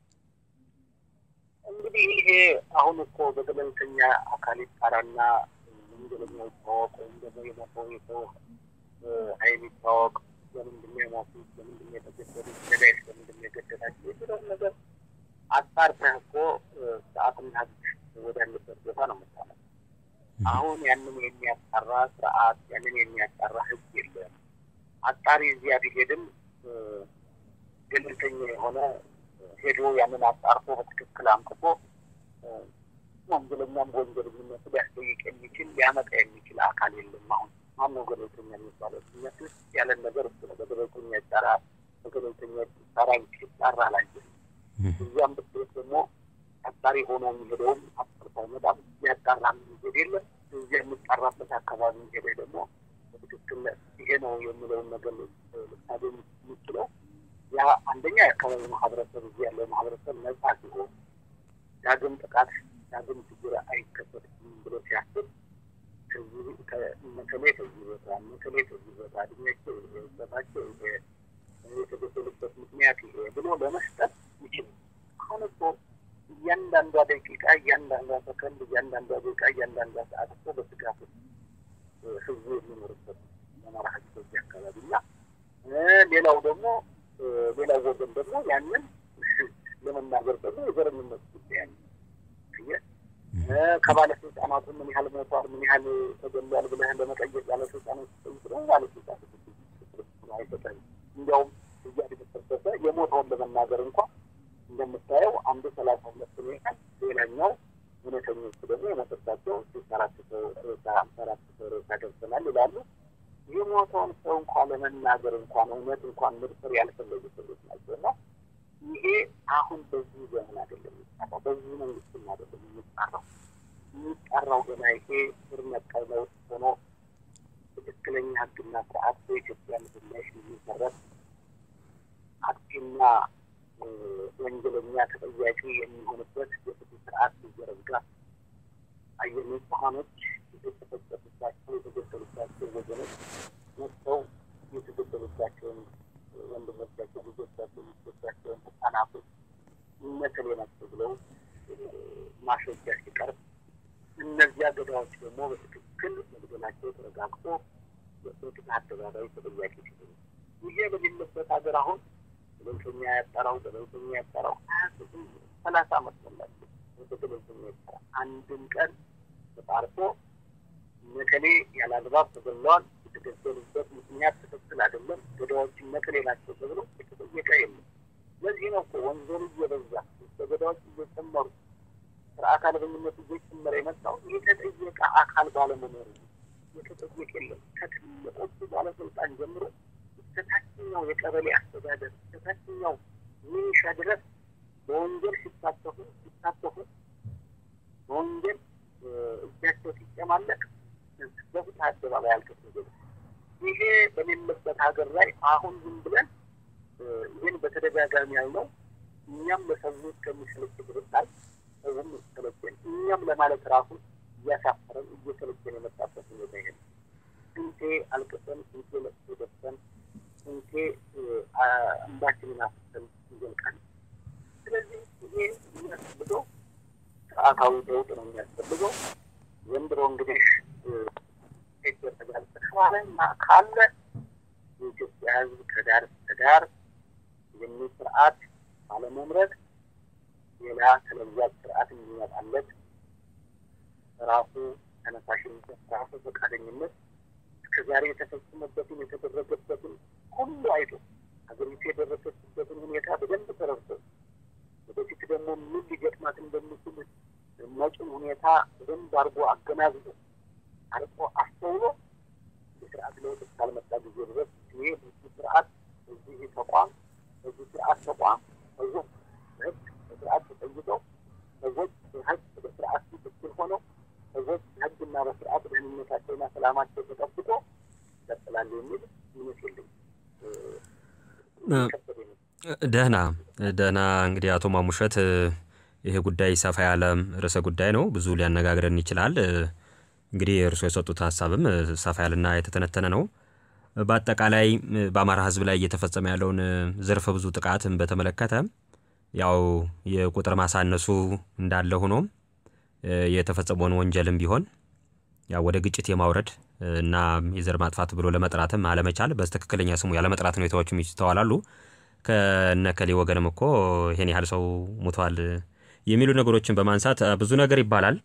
እንግዲህ ይሄ አሁን እኮ በገለልተኛ አካል ይጣራና ወንጀለኛ ይታወቅ ወይም ደግሞ የሞተው የሰው ኃይል ይታወቅ፣ ለምንድን ነው የሞቱት፣ ለምንድን ነው የተገደሉት፣ ገዳይስ ለምንድን ነው የገደላቸው የሚለውን ነገር አጣርተህ እኮ ስርዓትና ሕግ ወዳለበት ቦታ ነው የምታመጣው። አሁን ያንን የሚያጣራ ስርዓት ያንን የሚያጣራ ሕግ የለም። አጣሪ እዚያ ቢሄድም ገለልተኛ የሆነ ሄዶ ያንን አጣርቶ በትክክል አምጥቶ ወንጀለኛም በወንጀለኝነቱ ሊያስጠይቅ የሚችል ሊያመጣ የሚችል አካል የለም። አሁን ማነው ገለልተኛ የሚባለው? እነት ውስጥ ያለን ነገር እሱ ነው። በገለልተኛ ይጣራ በገለልተኛ ይጣራ ሲጣራ ላይ እዚያም ብትሄድ ደግሞ አጣሪ ሆኖ የሚሄደውም አጣርቶ አይመጣም። ሊያጣራ የሚሄድ የለም። እዚያ የሚጣራበት አካባቢ ሄደ ደግሞ በትክክል ይሄ ነው የሚለውን ነገር ልታገኝ የምችለው ያ አንደኛ የአካባቢ ማህበረሰብ እዚህ ያለው ማህበረሰብ ነጻ ሲሆን ዳግም ጥቃት ዳግም ችግር አይከሰትም ብሎ ሲያስብ መከሌ ከዚህ ቦታ መከሌ ከዚህ ቦታ እድሜያቸው በታቸው የተገደሉበት ምክንያት ይሄ ብሎ ለመስጠት ይችል። አሁን እኮ እያንዳንዷ ደቂቃ፣ እያንዳንዷ ሰከንድ፣ እያንዳንዷ ደቂቃ፣ እያንዳንዷ ሰዓት እኮ በስጋት ህዝቡ የሚኖርበት የአማራ ህዝብ በዚህ አካባቢ እና ሌላው ደግሞ ሌላው ወገን ደግሞ ያንን ለመናገር ደግሞ የዘረኝነት ጉዳይ ያለ ከባለስልጣናቱ ምን ያህል ሞቷል፣ ምን ያህል ተገሏል ብለህ ለመጠየቅ ባለስልጣኖች ጠይቅ ደግሞ ባለስልጣን አይሰጠህም። እንዲያውም እያደገሰበሰ የሞተውን ለመናገር እንኳ እንደምታየው አንዱ ሰላሳ ሁለት ሁኔታል ሌላኛው እውነተኞቹ ደግሞ የሞተባቸው ሶስት አራት ሰው አምሳ አራት ሰው ሬሳ ደርሰናል ይላሉ። የሞተውን ሰው እንኳን ለመናገር እንኳን እውነት እንኳን ምድፍር ያልፈለጉ ሰዎች ናቸው እና ይሄ አሁን በዚህ ዘመን አይደለም የሚጠራው፣ በዚህ መንግስትም አይደለም የሚጠራው። የሚጠራው ገና ይሄ ስር ነቀል ለውጥ ሆኖ ትክክለኛ ሕግና ስርዓት በኢትዮጵያ ምድር ላይ የሚመሰረት አጥፊና ወንጀለኛ ተጠያቂ የሚሆንበት የፍትህ ስርዓት ሲዘረጋ አየር ንጹሐኖች የተጨፈጨፉባቸው የተገደሉባቸው ወገኖች መጥተው የተገደሉባቸውን ወንድሞቻቸው፣ ልጆቻቸው፣ ሚስቶቻቸውን ህጻናቶች እነከሌ ናቸው ብለው ማስረጃ ሲቀርብ እነዚያ ገዳዮች ደግሞ በትክክል መግደላቸው ተረጋግጦ በፍትህ አደባባይ ተጠያቂ ሲሆኑ ይሄ በሌለበት ሀገር አሁን ገለልተኛ ያጠራው ገለልተኛ ያጠራው ሰላሳ አመት ሞላቸው። ገለልተኛ ያጠራ አንድም ቀን ተጣርቶ መቀሌ ያለ አግባብ ተገለዋል፣ የተገደሉበት ምክንያት ትክክል አይደለም፣ ገዳዮችን መቀሌ ናቸው ተብሎ የተጠየቀ የለም። ለዚህ ነው እኮ ወንጀሉ እየበዛ ገዳዮች እየጨመሩ ስርዓት አልበኝነቱ እየጨመረ የመጣው የተጠየቀ አካል ባለመኖሩ የተጠየቀ የለም። ከትልቆቹ ባለስልጣን ጀምሮ እስከታችኛው የቀበሌ አስተዳደር እስከታችኛው ሚኒሻ ድረስ በወንጀል ሲሳተፉ ሲሳተፉ በወንጀል እጃቸው ሲጨማለቅ በፍትህ አደባባይ አልተሰገዱ። ይሄ በሌለበት ሀገር ላይ አሁን ዝም ብለን ይህን በተደጋጋሚ ያልነው እኛም ለሰዎች ከሚሰለች ብርታል ሰውም ይሰለችን እኛም ለማለት ራሱ እያሳፈረን እየሰለችን የመጣበት አልቅሰን ስንቴ ለቅሶ ደርሰን ስንቴ እንባችንን አፍሰን እንዘልቃለን። ስለዚህ ይሄ የሚያስፈልገው ስርዓታዊ ለውጥ ነው የሚያስፈልገው። ዘንድሮ እንግዲህ ይደረጋል ከተባለና ካለ የኢትዮጵያ ሕዝብ ከዳር እስከ ዳር የሚል ስርዓት ባለመምረጥ ሌላ ተለዋጭ ስርዓት የሚመጣለት ራሱ ተነሳሽነት ራሱ ፈቃደኝነት እስከዛሬ የተፈጸመበትን የተደረገበትን ሁሉ አይቶ ሀገሪቱ የደረሰችበትን ሁኔታ በደንብ ተረድቶ ወደፊት ደግሞ ምን ሊገጥማት እንደሚችል መጪው ሁኔታ በደንብ አድርጎ አገናዝቦ አርቆ አስተውሎ የስርዓት ለውጥ እስካልመጣ ጊዜ ድረስ ይሄ በዚህ ስርዓት በዚህ ተቋም በዚህ ስርዓት ተቋም ሰዎች በህግ በስርዓት ተጠይቀው ሰዎች በህግ በስርዓት ትክክል ሆነው ሰዎች በህግና በስርዓት ደህንነታቸውና ሰላማቸው ተጠብቆ ይቀጥላሉ የሚል እምነት የለኝም። ደህና ደህና። እንግዲህ አቶ ማሙሸት ይሄ ጉዳይ ሰፋ ያለ ርዕሰ ጉዳይ ነው፣ ብዙ ሊያነጋግረን ይችላል። እንግዲህ እርስዎ የሰጡት ሀሳብም ሰፋ ያለና የተተነተነ ነው። በአጠቃላይ በአማራ ህዝብ ላይ እየተፈጸመ ያለውን ዘርፈ ብዙ ጥቃትን በተመለከተ ያው የቁጥር ማሳነሱ እንዳለ ሆኖ የተፈጸመውን ወንጀልም ቢሆን ያው ወደ ግጭት የማውረድ እና የዘር ማጥፋት ብሎ ለመጥራትም አለመቻል በትክክለኛ ስሙ ያለመጥራት ሁኔታዎችም ይስተዋላሉ። ከነከሌ ወገንም እኮ ይሄን ያህል ሰው ሙቷል የሚሉ ነገሮችን በማንሳት ብዙ ነገር ይባላል።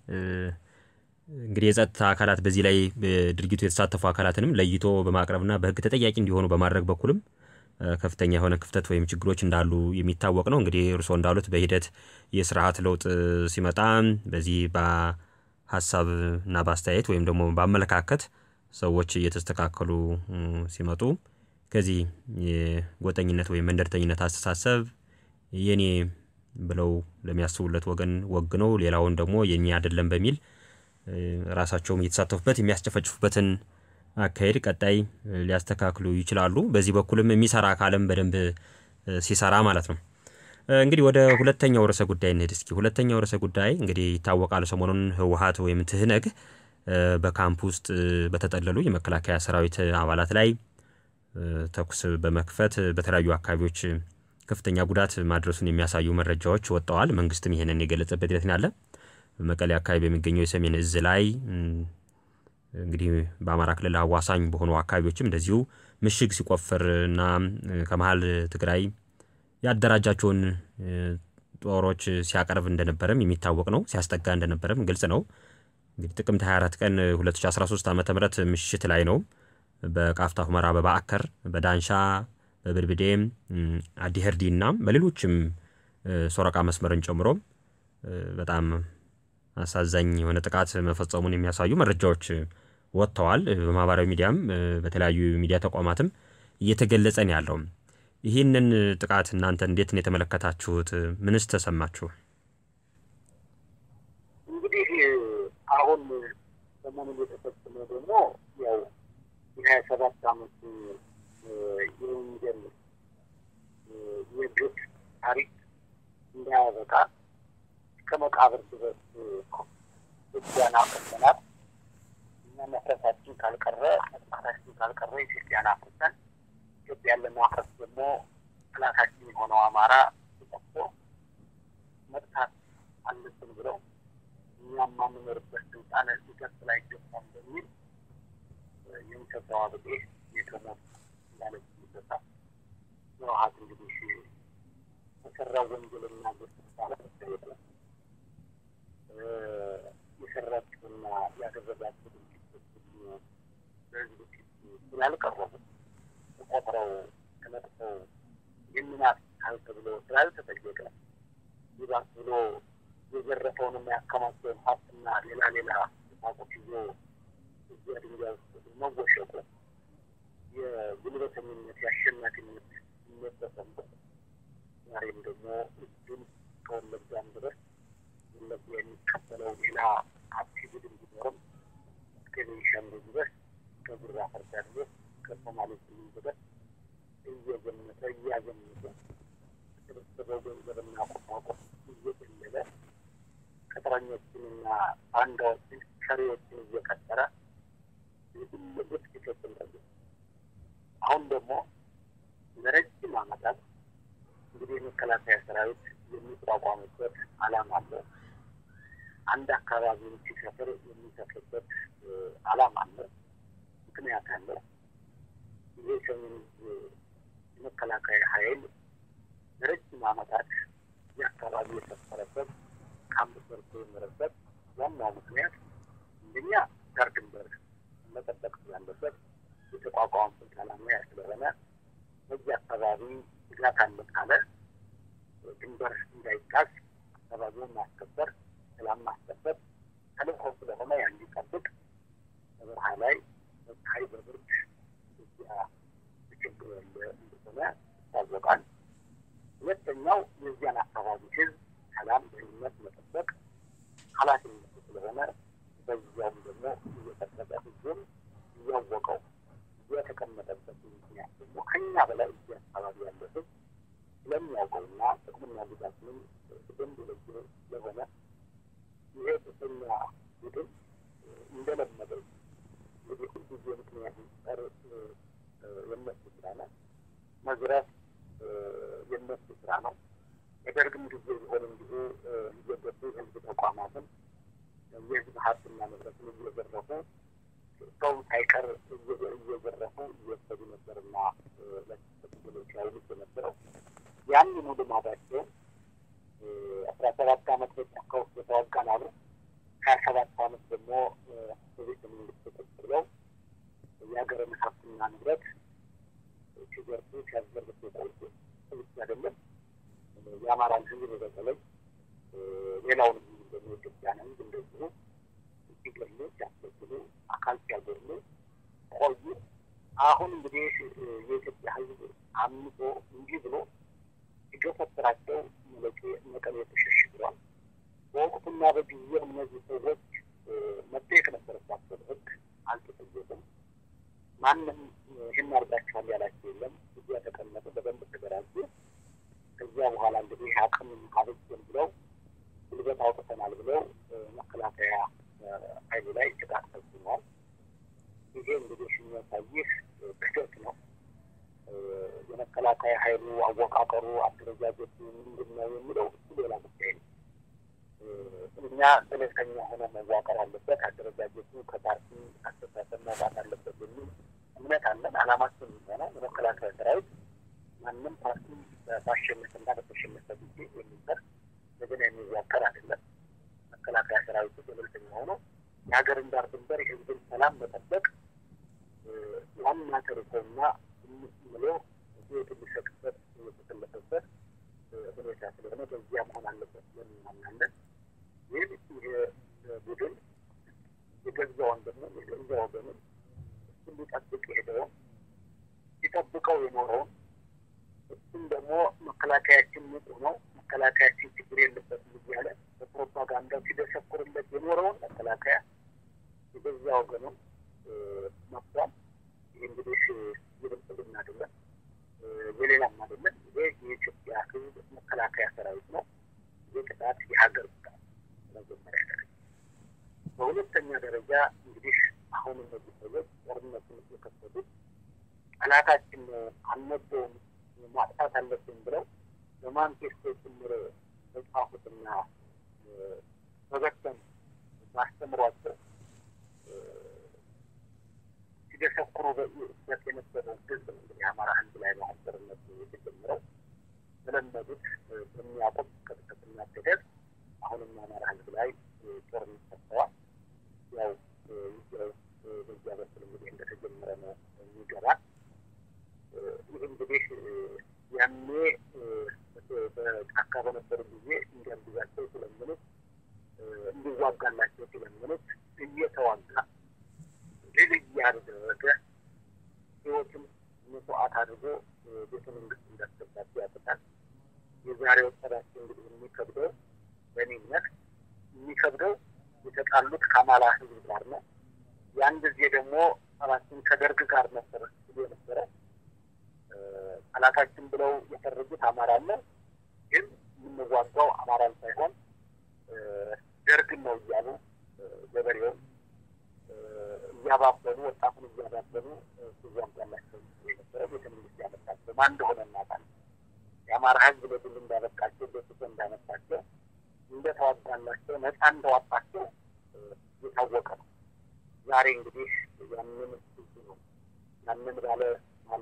እንግዲህ የጸጥታ አካላት በዚህ ላይ ድርጊቱ የተሳተፉ አካላትንም ለይቶ በማቅረብና በህግ ተጠያቂ እንዲሆኑ በማድረግ በኩልም ከፍተኛ የሆነ ክፍተት ወይም ችግሮች እንዳሉ የሚታወቅ ነው። እንግዲህ እርስዎ እንዳሉት በሂደት የስርዓት ለውጥ ሲመጣ በዚህ በሀሳብ እና በአስተያየት ወይም ደግሞ በአመለካከት ሰዎች እየተስተካከሉ ሲመጡ ከዚህ የጎጠኝነት ወይም መንደርተኝነት አስተሳሰብ የኔ ብለው ለሚያስቡለት ወገን ወግነው ሌላውን ደግሞ የኔ አይደለም በሚል ራሳቸውም እየተሳተፉበት የሚያስጨፈጭፉበትን አካሄድ ቀጣይ ሊያስተካክሉ ይችላሉ። በዚህ በኩልም የሚሰራ አካልም በደንብ ሲሰራ ማለት ነው። እንግዲህ ወደ ሁለተኛው ርዕሰ ጉዳይ እንሂድ እስኪ። ሁለተኛው ርዕሰ ጉዳይ እንግዲህ ይታወቃል። ሰሞኑን ህወሀት ወይም ትህነግ በካምፕ ውስጥ በተጠለሉ የመከላከያ ሰራዊት አባላት ላይ ተኩስ በመክፈት በተለያዩ አካባቢዎች ከፍተኛ ጉዳት ማድረሱን የሚያሳዩ መረጃዎች ወጥተዋል። መንግስትም ይሄንን የገለጸበት ሂደት አለ። በመቀሌ አካባቢ በሚገኘው የሰሜን እዝ ላይ እንግዲህ በአማራ ክልል አዋሳኝ በሆኑ አካባቢዎችም እንደዚሁ ምሽግ ሲቆፍር እና ከመሀል ትግራይ ያደራጃቸውን ጦሮች ሲያቀርብ እንደነበረም የሚታወቅ ነው። ሲያስጠጋ እንደነበረም ግልጽ ነው። እንግዲህ ጥቅምት 24 ቀን 2013 ዓ ም ምሽት ላይ ነው በቃፍታ ሁመራ፣ በባዕከር፣ በዳንሻ፣ በብድብዴም፣ አዲህርዲ እና በሌሎችም ሶረቃ መስመርን ጨምሮ በጣም አሳዛኝ የሆነ ጥቃት መፈጸሙን የሚያሳዩ መረጃዎች ወጥተዋል። በማህበራዊ ሚዲያም በተለያዩ ሚዲያ ተቋማትም እየተገለጸ ነው ያለው። ይህንን ጥቃት እናንተ እንዴት ነው የተመለከታችሁት? ምንስ ተሰማችሁ? እንግዲህ አሁን ሰሞኑን የተፈጸመ ደግሞ ያው የሀያ ሰባት አመት የወንጀል የግፍ ታሪክ እንዳያበቃ እስከ መቃብር ድረስ ኢትዮጵያን አፍርሰናል። እኛ መፍረሳችን ካልቀረ መጥፋታችን ካልቀረ ኢትዮጵያን አፍርሰን ኢትዮጵያን ለማፍረስ ደግሞ ጠላታችን የሆነው አማራ ተጠፍቶ መጥፋት አለብን ብለው እኛ የማንኖርበት ስልጣን ሊቀጥል አይገባም በሚል የሚሰጠው አብጤ የተሞት ማለት ይሰጣል። ህወሓት እንግዲህ የሰራው ወንጀልና ግፍ ሳለ የሰራችውና ያደረጋቸው ድርጊቶች በህዝብ ፊት ስላልቀረቡ ተቆጥረው ተነጥፈው ይህንን ተብሎ ስላልተጠየቀ ይባስ ብሎ የዘረፈውንና ያከማቸውን ሀብትና ሌላ ሌላ ቁሳቁስ ይዞ እዚያ ድንጋይ ውስጥ መወሸቁ የጉልበተኝነት የአሸናፊነት ስሜት ተሰምቶት ዛሬም ደግሞ እጁን ከወለጋም ድረስ ወለጋ የሚቀበለው ሌላ ፓርቲ ቡድን ቢኖርም እስከ ቤኒሻንጉል ድረስ ከጉራ ፈርዳ ድረስ ከሶማሌ ክልል ድረስ እየዘመተ እያዘመተ የተሰበሰበው ገንዘብና ቁሳቁስ እየገለለ ቅጥረኞችንና ባንዳዎችን ሸሪዎችን እየቀጠረ ውስጥ ይፈጽማሉ። አሁን ደግሞ ለረጅም ዓመታት እንግዲህ የመከላከያ ሰራዊት የሚቋቋምበት ዓላማ አለ። አንድ አካባቢውን ሲሰፍር የሚሰፍርበት ዓላማ አለ፣ ምክንያት አለ። ይህ ሰሜን የመከላከያ ኃይል ለረጅም ዓመታት የአካባቢ የሰፈረበት ካምፕ ሰርቶ የኖረበት ዋናው ምክንያት አንደኛ ዳር ድንበር መጠበቅ ስላለበት የተቋቋመበት ዓላማ ያ ስለሆነ በዚህ አካባቢ ስጋት አለ ካለ ድንበር እንዳይጣስ አካባቢውን ማስከበር፣ ሰላም ማስከበር ተልእኮ ስለሆነ ያን ሊጠብቅ በበረሃ ላይ በፀሐይ በብርድ እዚያ ችግር ያለ እንደሆነ ይታወቃል። ሁለተኛው የዚያን አካባቢ ሕዝብ ሰላም፣ ደህንነት መጠበቅ ኃላፊነቱ ስለሆነ በዚያውም ደግሞ እየጠበቀ ሕዝቡም እያወቀው የተቀመጠበት ምክንያት ደግሞ ከኛ በላይ እዚህ አካባቢ ያለ ሕዝብ ስለሚያውቀውና ጥቅምና ጉዳትንም በደንብ ለየ ስለሆነ ይሄ ብቸኛ ቡድን እንደለመደው እንግዲህ ሁልጊዜ ምክንያት መፍጠር የነሱ ስራ ነው። መዝረፍ የነሱ ስራ ነው። የደርግም ጊዜ ቢሆን እንዲሁ እየገቡ የህዝብ ተቋማትን የህዝብ ሀብትና ንብረትን እየዘረፉ ሰው ሳይቀር እየዘረፉ እየወሰዱ ነበርና ለትግሎች ያውሉት የነበረው ያንኑ ልማዳቸው አስራ ሰባት አመት በጫካ ውስጥ የተዋጋን አሉ። ሀያ ሰባት አመት ደግሞ በቤተ መንግስት ቁጭ ብለው የሀገርን ሀብትና ንብረት ሲዘርፉ ሲያዘርፉ የቆዩ ብቻ አይደለም የአማራን ህዝብ በተለይ ሌላውን ህዝብ ደግሞ ኢትዮጵያን ህዝብ እንደዚሁ ሲገሉ ሲያስገድሉ አካል ሲያጎድሉ ቆዩ። አሁን እንግዲህ የኢትዮጵያ ህዝብ አምጦ እንዲህ ብሎ ሲገፈትራቸው መለቄ መቀሌ ተሸሽግሯል። በወቅቱና በጊዜው እነዚህ ሰዎች መጠየቅ ነበረባቸው። ህግ አልተጠየቁም። ማንም ይህን አድርጋችኋል ያላቸው የለም። እዚያ ተቀመጡ፣ በደንብ ተደራጁ። ከዚያ በኋላ እንግዲህ አቅም አበጀን ብለው ጉልበት አውጥተናል ብለው መከላከያ ኃይሉ ላይ ጥቃት ፈጽመዋል። ይሄ እንግዲህ የሚያሳይህ ክደት ነው። የመከላከያ ኃይሉ አወቃቀሩ፣ አደረጃጀቱ ምንድን ነው የሚለው እሱ ሌላ ጉዳይ ነው። እኛ ገለልተኛ ሆነ መዋቀር አለበት፣ አደረጃጀቱ ከፓርቲ አስተሳሰብ መውጣት አለበት የሚል እምነት አለን። አላማችን ሆነ የመከላከያ ሰራዊት ማንም ፓርቲ ባሸነፈና በተሸነፈ ጊዜ የሚሰር እንደገና የሚዋቀር አይደለም። መከላከያ ሰራዊቱ ገለልተኛ ሆኖ የሀገርን ዳር ድንበር የህዝብን ሰላም መጠበቅ ዋና ተልእኮና ብሎ ህይወት ሊሰጥበት የተሰለፈበት ሁኔታ ስለሆነ በዚያ መሆን አለበት ብለን እናምናለን። ይህ ይህ ቡድን የገዛ ወንድሙ የገዛ ወገኑን እሱን ሊጠብቅ የሄደውን ሲጠብቀው የኖረውን እሱም ደግሞ መከላከያችን ንጹህ ነው፣ መከላከያችን ችግር የለበትም እያለ በፕሮፓጋንዳው ሲደሰኩርለት የኖረውን መከላከያ የገዛ ወገኑን መጥቷል። ይህ እንግዲህ የብልጽግና አይደለም፣ የሌላም አይደለም። ይሄ የኢትዮጵያ ህዝብ መከላከያ ሰራዊት ነው። ይህ ቅጣት የሀገር ቅጣት በመጀመሪያ ደረጃ። በሁለተኛ ደረጃ እንግዲህ አሁን እነዚህ ሰዎች ጦርነቱን የከፈቱት ጠላታችን አልነበውም ማጥፋት አለብን ብለው በማንፌስቶ ጭምር በጻፉትና በበተን ባስተምሯቸው ሲደሰኩሩ በት የነበረውን ህዝብ ነው እንግዲህ አማራ ህዝብ ላይ ነው ጦርነቱ የተጀመረው። በለመዱት በሚያውቁት ቅጥቅጥና ገደብ አሁንም አማራ ህዝብ ላይ ጦርነት ከፍተዋል። ያው በዚያ በኩል እንግዲህ እንደተጀመረ ነው የሚገባል። ይህ እንግዲህ ያኔ በጫካ በነበሩ ጊዜ እንዲያግዛቸው ሲለምኑት እንዲዋጋላቸው ሲለምኑት እየተዋጋ ድል እያደረገ ህይወትን መስዋዕት አድርጎ ቤተ መንግስት እንዳስገባቸው ያውቁታል። የዛሬው ጠባቸው እንግዲህ የሚከብደው በእኔ እምነት የሚከብደው የተጣሉት ከአማራ ህዝብ ጋር ነው። ያን ጊዜ ደግሞ ጠባችን ከደርግ ጋር ነበር ሲሉ የነበረ ጠላታችን ብለው የፈረጁት አማራን ነው። ግን የምንዋጋው አማራን ሳይሆን ደርግን ነው እያሉ ገበሬውን እያባበሉ ወጣቱን እያባበሉ ሲዛም ያላቸው የነበረ ቤተ መንግስት ያመጣቸው ማን እንደሆነ እናውቃለን። የአማራ ህዝብ ለድል እንዳበቃቸው በስቶ እንዳመጣቸው እንደተዋጋላቸው ነፃ እንደዋጣቸው የታወቀ ነው። ዛሬ እንግዲህ ያንን ህዝብ ነው ያንን ባለ ባለ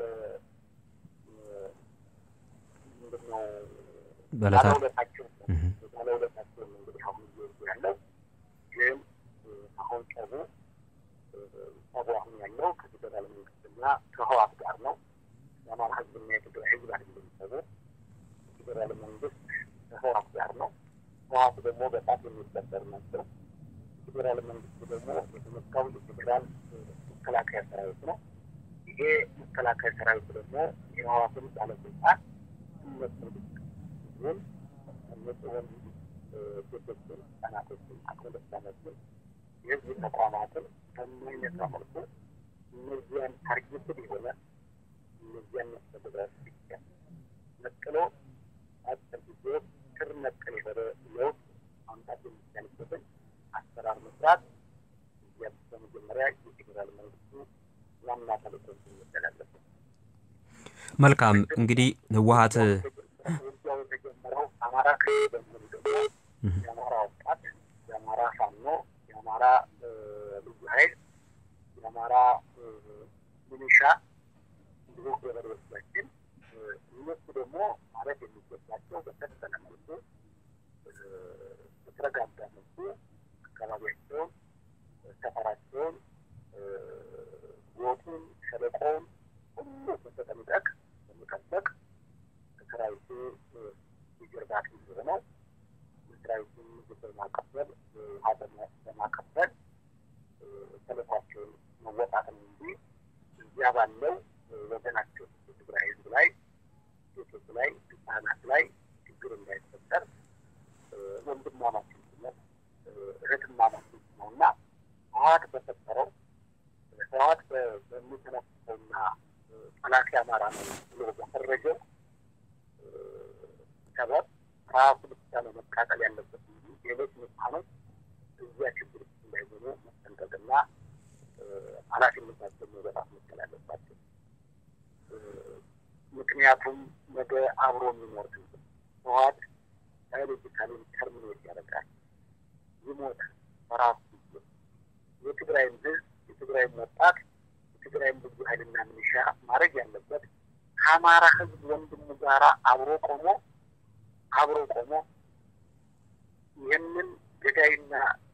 ምንድነው ባለውለታቸው ባለውለታቸው እንግዲህ አሁን እየወጡ ያለው ግን አሁን ጸቡ ጸቡ አሁን ያለው ከፌደራል መንግስትና ከህዋት ጋር ነው። የአማራ ህዝብና የትግራይ ህዝብ አይደለም ጸቡ። የፌደራል መንግስት ከህዋት ጋር ነው። ህዋት ደግሞ በጣት የሚበጠር ናቸው። የፌዴራል መንግስት ደግሞ የተመካው የፌዴራል መከላከያ ሰራዊት ነው። ይሄ መከላከያ ሰራዊት ደግሞ የህዋትን ባለስልጣን እነሱ ህዝቡን ንጹህን ሴቶችን፣ ህጻናቶችን፣ አቅመ ደካሞችን የህዝብ ተቋማትን በማይነካ መልኩ እነዚያን ታርጌትድ የሆነ እነዚያን መስተዳድር ብቻ ነጥሎ አጭር ጊዜ ስር ነቀል የሆነ ለውጥ ማምጣት የሚቻልበትን አሰራር መስራት እዚያ በመጀመሪያ የፌዴራል መንግስቱ ዋና ተልእኮ ይመደላለበት። መልካም እንግዲህ ህወሀት ውጊያው የተጀመረው አማራ ክልል በመሆኑ ደግሞ የአማራ ወጣት፣ የአማራ ፋኖ፣ የአማራ ልዩ ኃይል፣ የአማራ ሚሊሻ እንዲሁ ገበሬዎቻችን እነሱ ደግሞ ማለት የሚገባቸው በተወሰነ መልኩ በተረጋጋ መልኩ አካባቢያቸውን፣ ሰፈራቸውን፣ ጎጡን፣ ሸለቆውን ሁሉ በተጠንቀቅ በመጠበቅ ሰራዊቱ የጀርባ አጥንት የሆነው ሰራዊቱን ምግብ በማቀበል ውሃ በማቀበል ተልዕኳቸውን መወጣት ነው እንጂ እዚያ ባለው ወገናቸው የትግራይ ህዝብ ላይ ሴቶች ላይ ህጻናት ላይ ችግር እንዳይፈጠር ወንድማማችነት እህትማማችነት ነው እና ህወሓት በፈጠረው ህወሓት በሚተነፍሰውና ጠላት አማራ ነው ብሎ በፈረጀው ሰበብ ራሱ ብቻ ነው መቃጠል ያለበት እንጂ ሌሎች ንጹሐኖች እዚያ ችግር ውስጥ እንዳይሆኑ መጠንቀቅና ኃላፊነታቸው መወጣት መቻል አለባቸው። ምክንያቱም ነገ አብሮ የሚኖር ህዝብ ህወሓት ባዮሎጂካሊ ተርሚኔት ያደርጋል፣ ይሞታል በራሱ ጊዜ። የትግራይም ህዝብ የትግራይም ወጣት የትግራይም ልዩ ኃይልና ሚሊሻ ማድረግ ያለበት ከአማራ ህዝብ ወንድሙ ጋራ አብሮ ቆሞ አብሮ ቆሞ ይህንን ገዳይና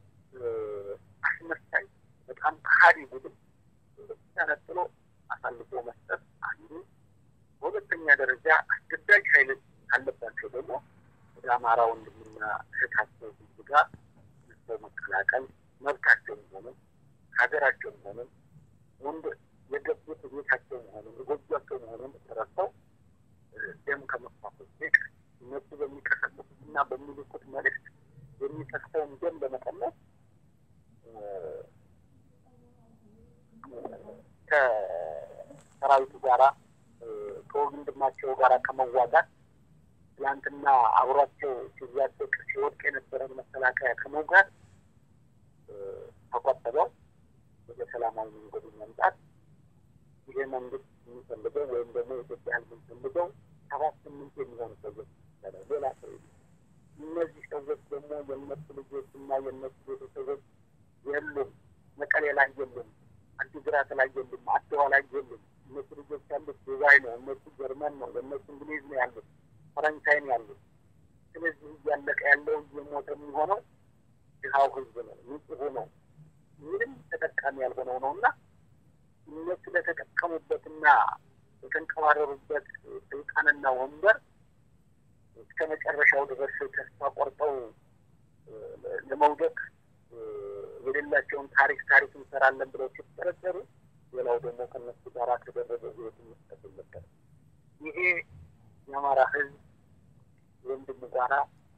አስመሳይ በጣም ከሀዲ ቡድን ተነጥሎ አሳልፎ መስጠት አንዱ። በሁለተኛ ደረጃ አስገዳጅ ኃይል ካለባቸው ደግሞ ወደ አማራ ወንድምና እህታቸው ህዝብ ጋር ሰው መቀላቀል መብታቸው መሆኑን ሀገራቸው መሆኑን ወንድ የገቡት ቤታቸው መሆኑን የጎጇቸው መሆኑን ተረድተው ደም ከመፋሰስ ይልቅ እነሱ በሚቀሰቅሱትና በሚልኩት መልእክት የሚጠቅሰውን ደም በመቀነስ ከሰራዊቱ ጋራ ከወንድማቸው ጋራ ከመዋጋት ትላንትና አብሯቸው ሲዋደቅ ሲወድቅ የነበረን መከላከያ ከመውጋት ተቆጥበው ወደ ሰላማዊ መንገዱ መምጣት ይሄ መንግስት የሚፈልገው ወይም ደግሞ የኢትዮጵያ ህዝብ የሚፈልገው ሰባት ስምንት የሚሆኑ ሰዎች ሌላ ሰው እነዚህ ሰዎች ደግሞ የእነሱ ልጆች እና የእነሱ ቤተሰቦች የሉም። መቀሌ ላይ የሉም፣ አዲግራት ላይ የሉም፣ አድዋ ላይ የሉም። እነሱ ልጆች ያሉት ዱባይ ነው፣ እነሱ ጀርመን ነው፣ እነሱ እንግሊዝ ነው ያሉት፣ ፈረንሳይ ነው ያሉት። ስለዚህ እያለቀ ያለው እየሞተ የሚሆነው ድሃው ህዝብ ነው፣ ንጹሁ ነው፣ ምንም ተጠቃሚ ያልሆነው ነው እና እነሱ ለተጠቀሙበትና የተንቀባረሩበት ስልጣንና ወንበር እስከ መጨረሻው ድረስ ተስፋ ቆርጠው ለመውደቅ የሌላቸውን ታሪክ ታሪክ እንሰራለን ብለው ሲጠረጠሩ፣ ሌላው ደግሞ ከነሱ ጋር ከደረገ ህይወት መስጠት የለበትም። ይሄ የአማራ ህዝብ ወንድም ጋራ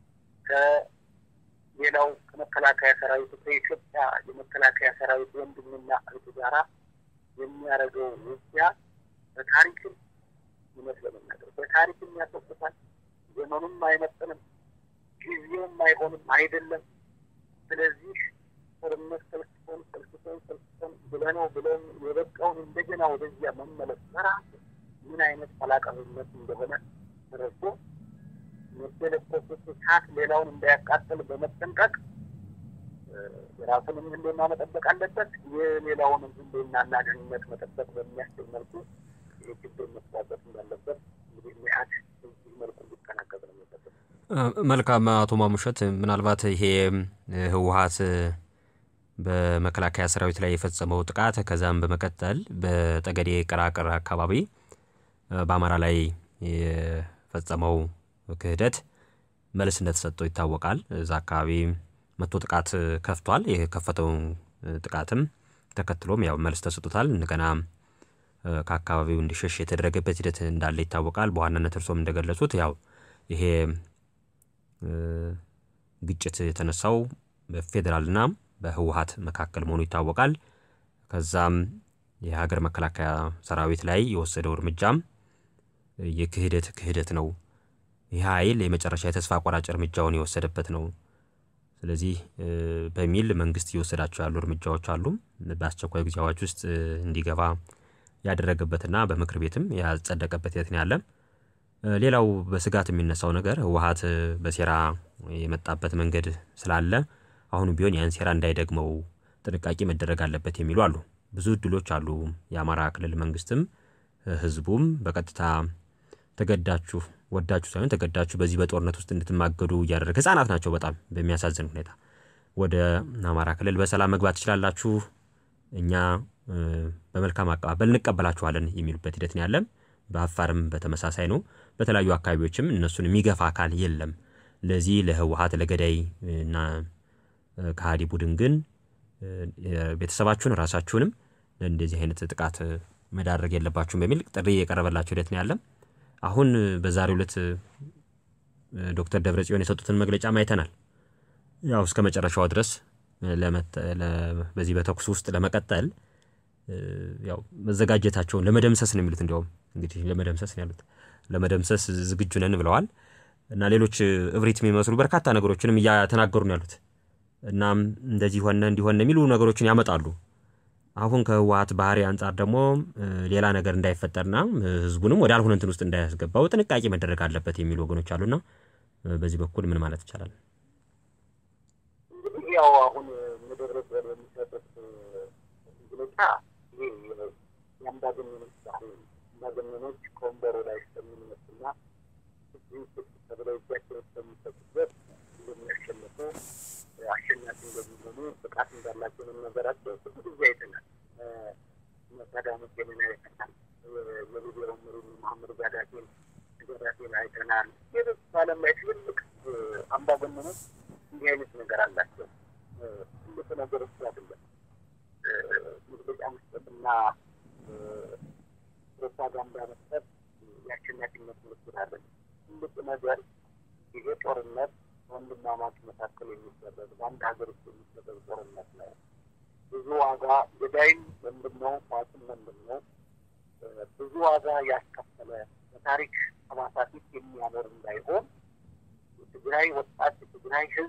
ከሌላው ከመከላከያ ሰራዊቱ ከኢትዮጵያ የመከላከያ ሰራዊት ወንድምና እህቱ ጋራ የሚያደርገው ውጊያ በታሪክም እውነት ለመናገር በታሪክም ያስወቅታል። ዘመኑም አይመጥንም፣ ጊዜውም አይሆንም አይደለም። ስለዚህ ጦርነት ሰልስቶን ሰልስቶ ፈልሰን ፈልሰን ብለነው ብለን የበቃውን እንደገና ወደዚያ መመለስ በራሱ ምን አይነት ፈላቀብነት እንደሆነ ተረድቶ የለኮሱት እሳት ሌላውን እንዳያቃጥል በመጠንቀቅ የራሱንም ህልውና መጠበቅ አለበት። የሌላውንም ህልውናና ደህንነት መጠበቅ በሚያስችል መልኩ የችግር መስዋበት እንዳለበት እንግዲህ ሚያድ በዚህ መልኩ እንዲጠናቀቅ ነው የሚጠበቅ። መልካም አቶ ማሙሸት፣ ምናልባት ይሄ ህወሀት በመከላከያ ሰራዊት ላይ የፈጸመው ጥቃት ከዛም በመቀጠል በጠገዴ ቀራቅር አካባቢ በአማራ ላይ የፈጸመው ክህደት መልስ እንደተሰጠው ይታወቃል። እዛ አካባቢ መቶ ጥቃት ከፍቷል። የከፈተው ጥቃትም ተከትሎም ያው መልስ ተሰጥቶታል። እንደገና ከአካባቢው እንዲሸሽ የተደረገበት ሂደት እንዳለ ይታወቃል። በዋናነት እርሶም እንደገለጹት ያው ይሄ ግጭት የተነሳው በፌዴራልና በህወሀት መካከል መሆኑ ይታወቃል። ከዛም የሀገር መከላከያ ሰራዊት ላይ የወሰደው እርምጃም የክህደት ክህደት ነው። ይህ ኃይል የመጨረሻ የተስፋ ቆራጭ እርምጃውን የወሰደበት ነው። ስለዚህ በሚል መንግስት እየወሰዳቸው ያሉ እርምጃዎች አሉ። በአስቸኳይ ጊዜ አዋጅ ውስጥ እንዲገባ ያደረገበትና በምክር ቤትም ያጸደቀበት ሂደት ነው ያለ። ሌላው በስጋት የሚነሳው ነገር ህወሀት በሴራ የመጣበት መንገድ ስላለ አሁንም ቢሆን ያን ሴራ እንዳይደግመው ጥንቃቄ መደረግ አለበት የሚሉ አሉ። ብዙ እድሎች አሉ። የአማራ ክልል መንግስትም ህዝቡም በቀጥታ ተገዳችሁ ወዳችሁ ሳይሆን ተገዳችሁ በዚህ በጦርነት ውስጥ እንድትማገዱ እያደረገ ህጻናት ናቸው። በጣም በሚያሳዝን ሁኔታ ወደ አማራ ክልል በሰላም መግባት ትችላላችሁ፣ እኛ በመልካም አቀባበል እንቀበላችኋለን የሚሉበት ሂደት ነው ያለ። በአፋርም በተመሳሳይ ነው። በተለያዩ አካባቢዎችም እነሱን የሚገፋ አካል የለም። ለዚህ ለህወሀት ለገዳይ እና ከሃዲ ቡድን ግን ቤተሰባችሁን ራሳችሁንም እንደዚህ አይነት ጥቃት መዳረግ የለባችሁም በሚል ጥሪ የቀረበላቸው ሂደት ነው ያለ። አሁን በዛሬው ዕለት ዶክተር ደብረጽዮን የሰጡትን መግለጫ አይተናል። ያው እስከ መጨረሻው ድረስ በዚህ በተኩስ ውስጥ ለመቀጠል ያው መዘጋጀታቸውን ለመደምሰስ ነው የሚሉት። እንዲያውም እንግዲህ ለመደምሰስ ነው ያሉት። ለመደምሰስ ዝግጁ ነን ብለዋል እና ሌሎች እብሪት የሚመስሉ በርካታ ነገሮችንም እያተናገሩ ነው ያሉት። እናም እንደዚህ ሆነ እንዲሆነ የሚሉ ነገሮችን ያመጣሉ። አሁን ከህወሀት ባህሪ አንጻር ደግሞ ሌላ ነገር እንዳይፈጠርና ህዝቡንም ወደ አልሆነ እንትን ውስጥ እንዳያስገባው ጥንቃቄ መደረግ አለበት የሚሉ ወገኖች አሉና በዚህ በኩል ምን ማለት ይቻላል? እንግዲህ ያው አሁን መደረግ በሚሰጡት መግለጫ ይህ የአምባገነኖች ባህሪ አምባገነኖች ከወንበሩ ላይ እስከሚነሱና ተብለው እጃቸውን እስከሚሰጡበት እንደሚያሸንፉ አሸናፊ እንደሚሆኑ ብቃት እንዳላቸው መነገራቸው ብዙ ጊዜ አይተናል። ሳዳም ሁሴንን አይተናል። የሊቢያው መሪ መሐመድ ጋዳፊን ጋዳፊን አይተናል። ሌሎች በዓለም ላይ ትልልቅ አምባገነኖች እንዲህ አይነት ነገር አላቸው። ትልቅ ነገር እሱ አይደለም መግለጫ መስጠትና ፕሮፓጋንዳ መስጠት የአሸናፊነት ምልክት አለ። ትልቅ ነገር ይሄ ጦርነት ወንድማማች መካከል የሚደረግ በአንድ ሀገር ውስጥ የሚደረግ ጦርነት ነው። ብዙ ዋጋ ገዳይም ወንድም ነው፣ ሟችም ወንድም ነው። ብዙ ዋጋ ያስከፈለ በታሪክ ጠባሳ ፊት የሚያኖር እንዳይሆን የትግራይ ወጣት የትግራይ ሕዝብ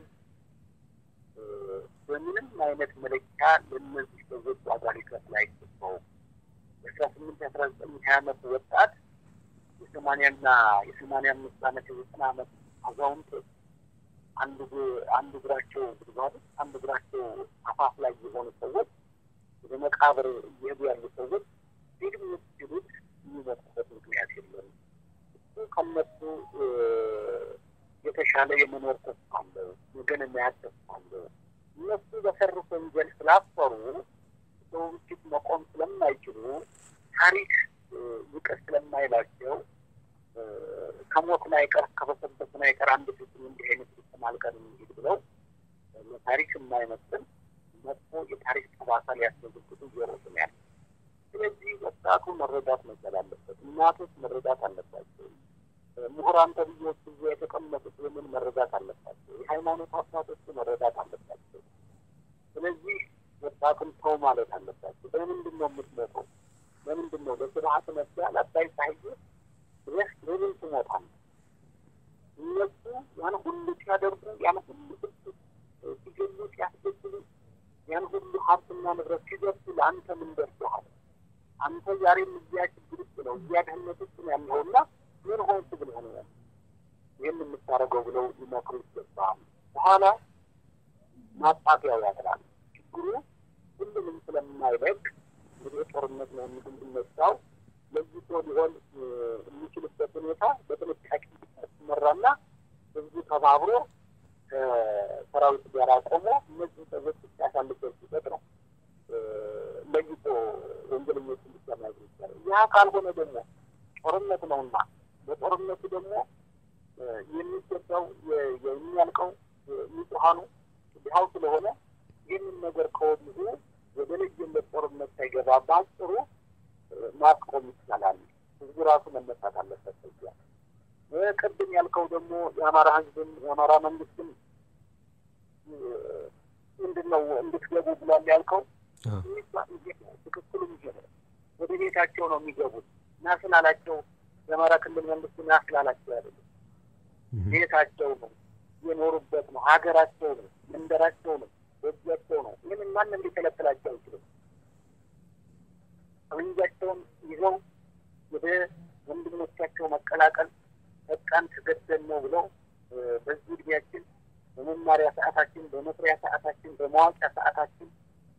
በምንም አይነት መለኪያ ለእነዚህ ሰዎች ዋጋ ሊከፍል አይገባውም። የአስራ ስምንት የአስራ ዘጠኝ ሀያ ዓመት ወጣት የሰማንያና የሰማንያ አምስት ዓመት የዘጠና ዓመት አዛውንቶች አንድ አንድ እግራቸው ጉድጓድ አንድ እግራቸው አፋፍ ላይ የሆኑ ሰዎች ወደ መቃብር እየሄዱ ያሉ ሰዎች ፊልም ሲሉት የሚመጡበት ምክንያት የለም። እሱ ከነሱ የተሻለ የመኖር ተስፋ አለው፣ ነገን የማያት ተስፋ አለው። እነሱ በሰሩት ወንጀል ስላፈሩ ሰው ፊት መቆም ስለማይችሉ ታሪክ ይቅር ስለማይላቸው ከሞትን አይቀር ከበሰበስን አይቀር አንድ ፊት እንዲህ አይነት ፍጹም አልቀርም እንሂድ ብለው ለታሪክ የማይመስል መጥፎ የታሪክ ጠባሳ ሊያስመዘግቡ እየሮጡ ነው ያለ። ስለዚህ ወጣቱ መረዳት መቻል አለበት። እናቶች መረዳት አለባቸው። ምሁራን ተብዬዎች እዚያ የተቀመጡት ይህንን መረዳት አለባቸው። የሃይማኖት አባቶች መረዳት አለባቸው። ስለዚህ ወጣቱን ተው ማለት አለባቸው። በምንድን ነው የምትመጣው? ለምንድን ነው በስርዓት ነጋ ለአባይ ፀሐዬ ድረስ ለምን ትሞታለህ? እነሱ ያን ሁሉ ሲያደርጉ ያን ሁሉ ህዝብ ሲገሉ ሲያስገድሉ ያን ሁሉ ሀብትና ሀብትና ንብረት ሲደርሱ ለአንተ ምን ደርሶሃል? አንተ ዛሬም እዚያ ችግር ውስጥ ነው እዚያ ድህነት ውስጥ ነው ያለኸውና ምን ሆንክ ብለህ ነው ያለ ይህን የምታደርገው ብለው ሊመክሩ ይገባል። በኋላ ማጣፊያው ያጥራል። ችግሩ ሁሉንም ስለማይበቅ እንግዲህ ጦርነት ነው የሚነሳው ለይቶ ሊሆን የሚችልበት ሁኔታ በጥንቃቄ ሲመራና ህዝቡ ተባብሮ ከሰራዊት ጋር ቆሞ እነዚህ ሰዎች ያሳልፈው ሲሰጥ ነው ለይቶ ወንጀለኞችን ብቻ ማየት ይቻላል። ያ ካልሆነ ደግሞ ጦርነት ነውና በጦርነቱ ደግሞ የሚገባው የሚያልቀው ንጹሐኑ ድሃው ስለሆነ ይህንን ነገር ከወዲሁ ወደ ለየለት ጦርነት ሳይገባ በአጭሩ ማስቆም ይቻላል። ህዝቡ ራሱ መነሳት አለበት። ያ ቅድም ያልከው ደግሞ የአማራ ህዝብም የአማራ መንግስትም ምንድን ነው እንድትገቡ ብሏል ያልከው ትክክሉም ይሄ ነው። ወደ ቤታቸው ነው የሚገቡት እና ስላላቸው የአማራ ክልል መንግስት ና ስላላቸው አይደለም። ቤታቸው ነው፣ የኖሩበት ነው፣ ሀገራቸው ነው፣ መንደራቸው ነው፣ በእጃቸው ነው። ይህንን ማንም ሊከለክላቸው አይችልም። ጠመንጃቸውን ይዘው ወደ ወንድሞቻቸው መቀላቀል በቃን ተገደል ነው ብለው በዚህ እድሜያችን በመማሪያ ሰዓታችን፣ በመስሪያ ሰዓታችን፣ በማዋቂያ ሰዓታችን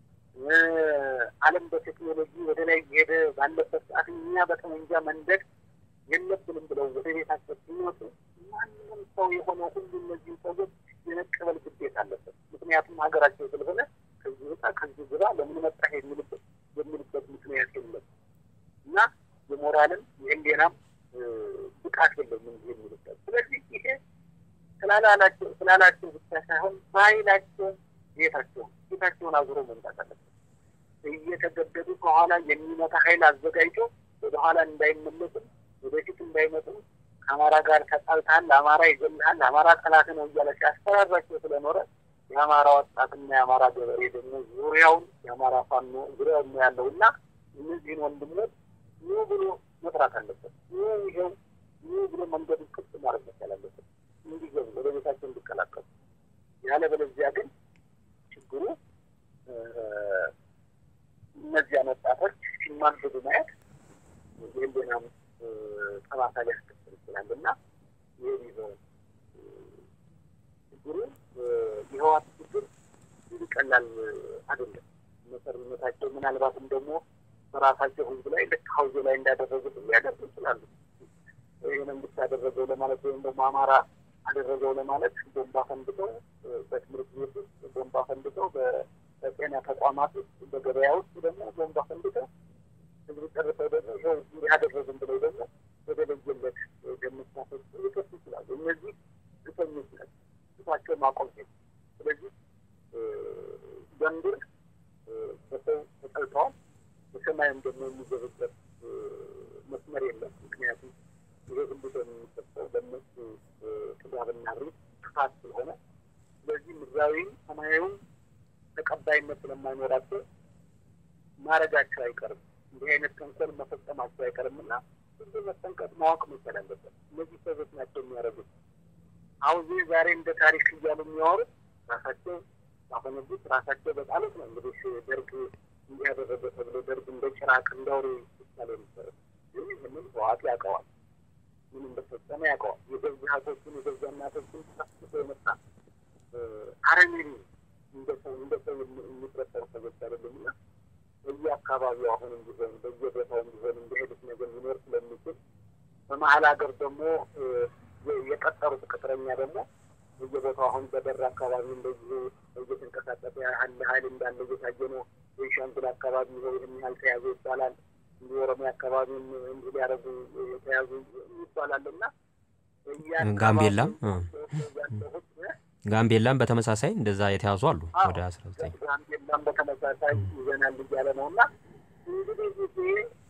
ዓለም በቴክኖሎጂ ወደ ላይ እየሄደ ባለበት ሰዓት እኛ በጠመንጃ መንደድ የለብንም ብለው ወደ ቤታቸው ሲወጡ ማንም ሰው የሆነ ሁሉ እነዚህ ሰዎች የመቀበል ግዴታ አለበት። ምክንያቱም ሀገራቸው ስለሆነ ከዚህ ወጣ ከዚህ ግባ ለምን መጣህ የሚልበት የሚልበት ምክንያት የለም እና የሞራልም የህሊናም ብቃት የለም እንዲህ የሚልበት። ስለዚህ ይሄ ስላላላቸው ስላላቸው ብቻ ሳይሆን በኃይላቸው ቤታቸው ቤታቸውን አዙሮ መምጣት አለበት። እየተገደዱ ከኋላ የሚመታ ኃይል አዘጋጅቶ ወደኋላ እንዳይመለስም ወደፊት እንዳይመጡም ከአማራ ጋር ተጣልተሃል፣ ለአማራ ይገልሃል፣ ለአማራ ጠላት ነው እያለ ሲያስፈራራቸው ስለኖረ የአማራ ወጣትና የአማራ ገበሬ ደግሞ ዙሪያውን የአማራ ፋኖ ዙሪያውን ነው ያለው እና እነዚህን ወንድሞች ኑ ብሎ መስራት አለበት። ኑ ይኸው ኑ ብሎ መንገዱ ክፍት ማድረግ መቻል አለበት፣ እንዲገቡ ወደ ቤታቸው እንዲቀላቀሉ። ያለበለዚያ ግን ችግሩ እነዚያን ወጣቶች ሲማንበዱ ማየት የህሊናም ጠባሳ ሊያስከትል ይችላል እና ይህ ቢሆን ችግሩ የህዋት ችግር እንዲህ ቀላል አይደለም። መሰረታቸው ምናልባትም ደግሞ በራሳቸው ህዝብ ላይ ልክ ሀውዞ ላይ እንዳደረጉት ሊያደርጉ ይችላሉ። ይህ መንግስት ያደረገው ለማለት ወይም ደግሞ አማራ አደረገው ለማለት ቦምባ ፈንድተው በትምህርት ቤት ውስጥ ቦምባ ፈንድተው በጤና ተቋማት ውስጥ በገበያ ውስጥ ደግሞ ቦምባ ፈንድተው ህዝብ ጨርሰው ደግሞ ይኸው እንዲህ አደረግን ብለው ደግሞ ወደ ለየለት ገምሳቶች ሊከሱ ይችላሉ። እነዚህ ግፈኞች ናቸው። ግፋቸው ማቆም ሴት ስለዚህ በምድር በሰው ተጠልተዋል። በሰማይም ደግሞ የሚገቡበት መስመር የለም። ምክንያቱም ይሄ ሁሉ ደም የሚሰጠው በእነሱ ጥጋብና ሪት ክፋት ስለሆነ ስለዚህ ምድራዊም ሰማያዊም ተቀባይነት ስለማይኖራቸው ማድረጋቸው አይቀርም። እንዲህ አይነት ተንኮል መፈጸማቸው አይቀርም እና ሁሉ መጠንቀቅ ማወቅ መቻል አለበት። እነዚህ ሰዎች ናቸው የሚያደርጉት። አሁን ዚህ ዛሬ እንደ ታሪክ እያሉ የሚያወሩት ራሳቸው ባፈነዱት ራሳቸው በጣሉት ነው። እንግዲህ ደርግ እንዲህ ያደረገ ተብሎ ደርግ እንደ ጭራቅ እንዳውሬ ይቻለ ነበረ። ግን ይህንን ህወሓት ያውቀዋል። ምን እንደፈጸመ ያውቀዋል። የገዛ ሀቶችን የገዛ እናቶችን ጠፍቶ የመጣ አረመኔ እንደ ሰው እንደ ሰው የሚፈጠሩ ሰዎች አይደሉም እና በየአካባቢው አሁንም ቢሆን በየቦታውም ቢሆን እንደሄዱት ነገር ሊኖር ስለሚችል በመሀል ሀገር ደግሞ የቀጠሩት ቅጥረኛ ደግሞ በየቦታው አሁን በደራ አካባቢ እንደዚሁ እየተንቀሳቀሰ ያህል ሀይል እንዳለ እየታየ ነው። ቤንሻንጉል አካባቢ ይኸው ይህን ያህል ተያዙ ይባላል። እንዲህ ኦሮሚያ አካባቢም እንዲህ ሊያደርጉ የተያዙ ይባላል እና ጋምቤላም ጋምቤላም በተመሳሳይ እንደዛ የተያዙ አሉ። ወደ አስራ ዘጠኝ ጋምቤላም በተመሳሳይ ይዘናል እያለ ነው እና እንግዲህ ጊዜ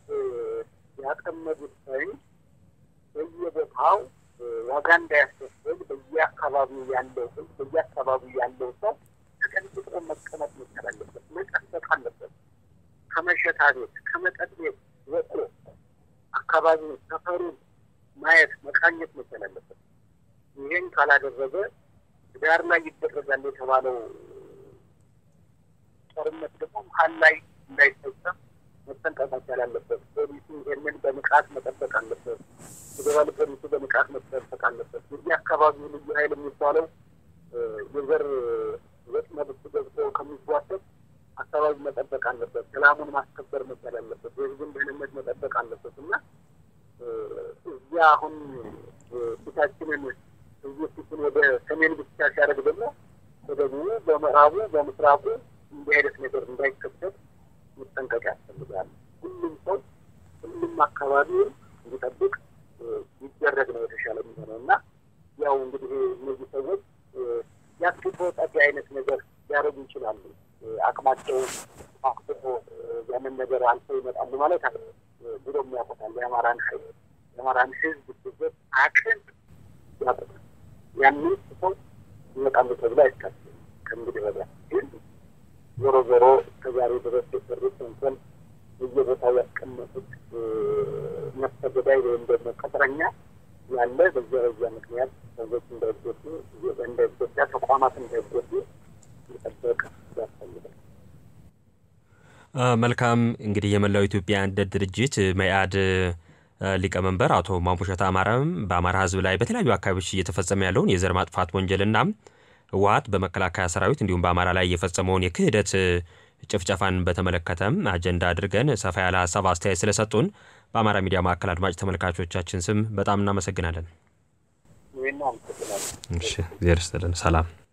ያጠመዱት ሳይን በየቦታው ዋጋ እንዳያስከፍል በየአካባቢው ያለው ህዝብ በየአካባቢው ያለው ሰው ተቀንጥጦ መቀመጥ መቻል አለበት፣ መጠበቅ አለበት። ከመሸታ ቤት ከመጠጥ ቤት ወጥቶ አካባቢውን ሰፈሩን ማየት መቃኘት መቻል አለበት። ይህን ካላደረገ ዳር ላይ ይደረጋል የተባለው ጦርነት ደግሞ መሀል ላይ እንዳይፈጸም መጠንቀቅ መቻል አለበት። ፖሊሱ ይህንን በንቃት መጠበቅ አለበት። ፌዴራል ፖሊሱ በንቃት መጠበቅ አለበት። የዚህ አካባቢ ልዩ ኃይል የሚባለው የዘር ወጥመድ ውስጥ ገብቶ ከሚጓተት አካባቢ መጠበቅ አለበት። ሰላሙን ማስከበር መቻል አለበት። የህዝብን ደህንነት መጠበቅ አለበት እና እዚያ አሁን ፊታችንን እዚህ ፊትን ወደ ሰሜን ብቻ ሲያደርግ ደግሞ በደቡቡ፣ በምዕራቡ፣ በምስራቁ እንዲህ አይነት ነገር እንዳይከሰት መጠንቀቅ ያስፈልጋል። ሁሉም ሰው ሁሉም አካባቢውን እንዲጠብቅ ይደረግ ነው የተሻለ የሚሆነው እና ያው እንግዲህ እነዚህ ሰዎች የአስገድዶ ጠፊ አይነት ነገር ሊያደርጉ ይችላሉ። አቅማቸው አክቶ ያንን ነገር አልፈው ይመጣሉ ማለት አለ ብሎ የሚያውቁታል። የአማራን ኃይል የአማራን ህዝብ ስበት አቅም ያውቁታል። ያንን ሰው ይመጣሉ ተብሎ አይታሰብም። ከእንግዲህ ወዲያ ግን ዞሮ ዞሮ እስከዛሬ ድረስ የሰሩት ተንኮል በየቦታው ያስቀመጡት ነፍሰ ገዳይ ወይም ደግሞ ቅጥረኛ ያለ በዚያ በዚያ ምክንያት ሰዎች እንዳይጎዱ እንዳይጎዳ ተቋማት እንዳይጎዱ ሊጠበቅ ያስፈልጋል። መልካም እንግዲህ የመላው ኢትዮጵያ አንድነት ድርጅት መኢአድ ሊቀመንበር አቶ ማሙሸት አማረም በአማራ ህዝብ ላይ በተለያዩ አካባቢዎች እየተፈጸመ ያለውን የዘር ማጥፋት ወንጀልና ህወሓት በመከላከያ ሰራዊት እንዲሁም በአማራ ላይ የፈጸመውን የክህደት ጭፍጨፋን በተመለከተም አጀንዳ አድርገን ሰፋ ያለ ሀሳብ አስተያየት ስለሰጡን በአማራ ሚዲያ ማዕከል አድማጭ ተመልካቾቻችን ስም በጣም እናመሰግናለን። ይህን አመሰግናለሁ። እሺ፣ እግዚአብሔር ይስጥልን። ሰላም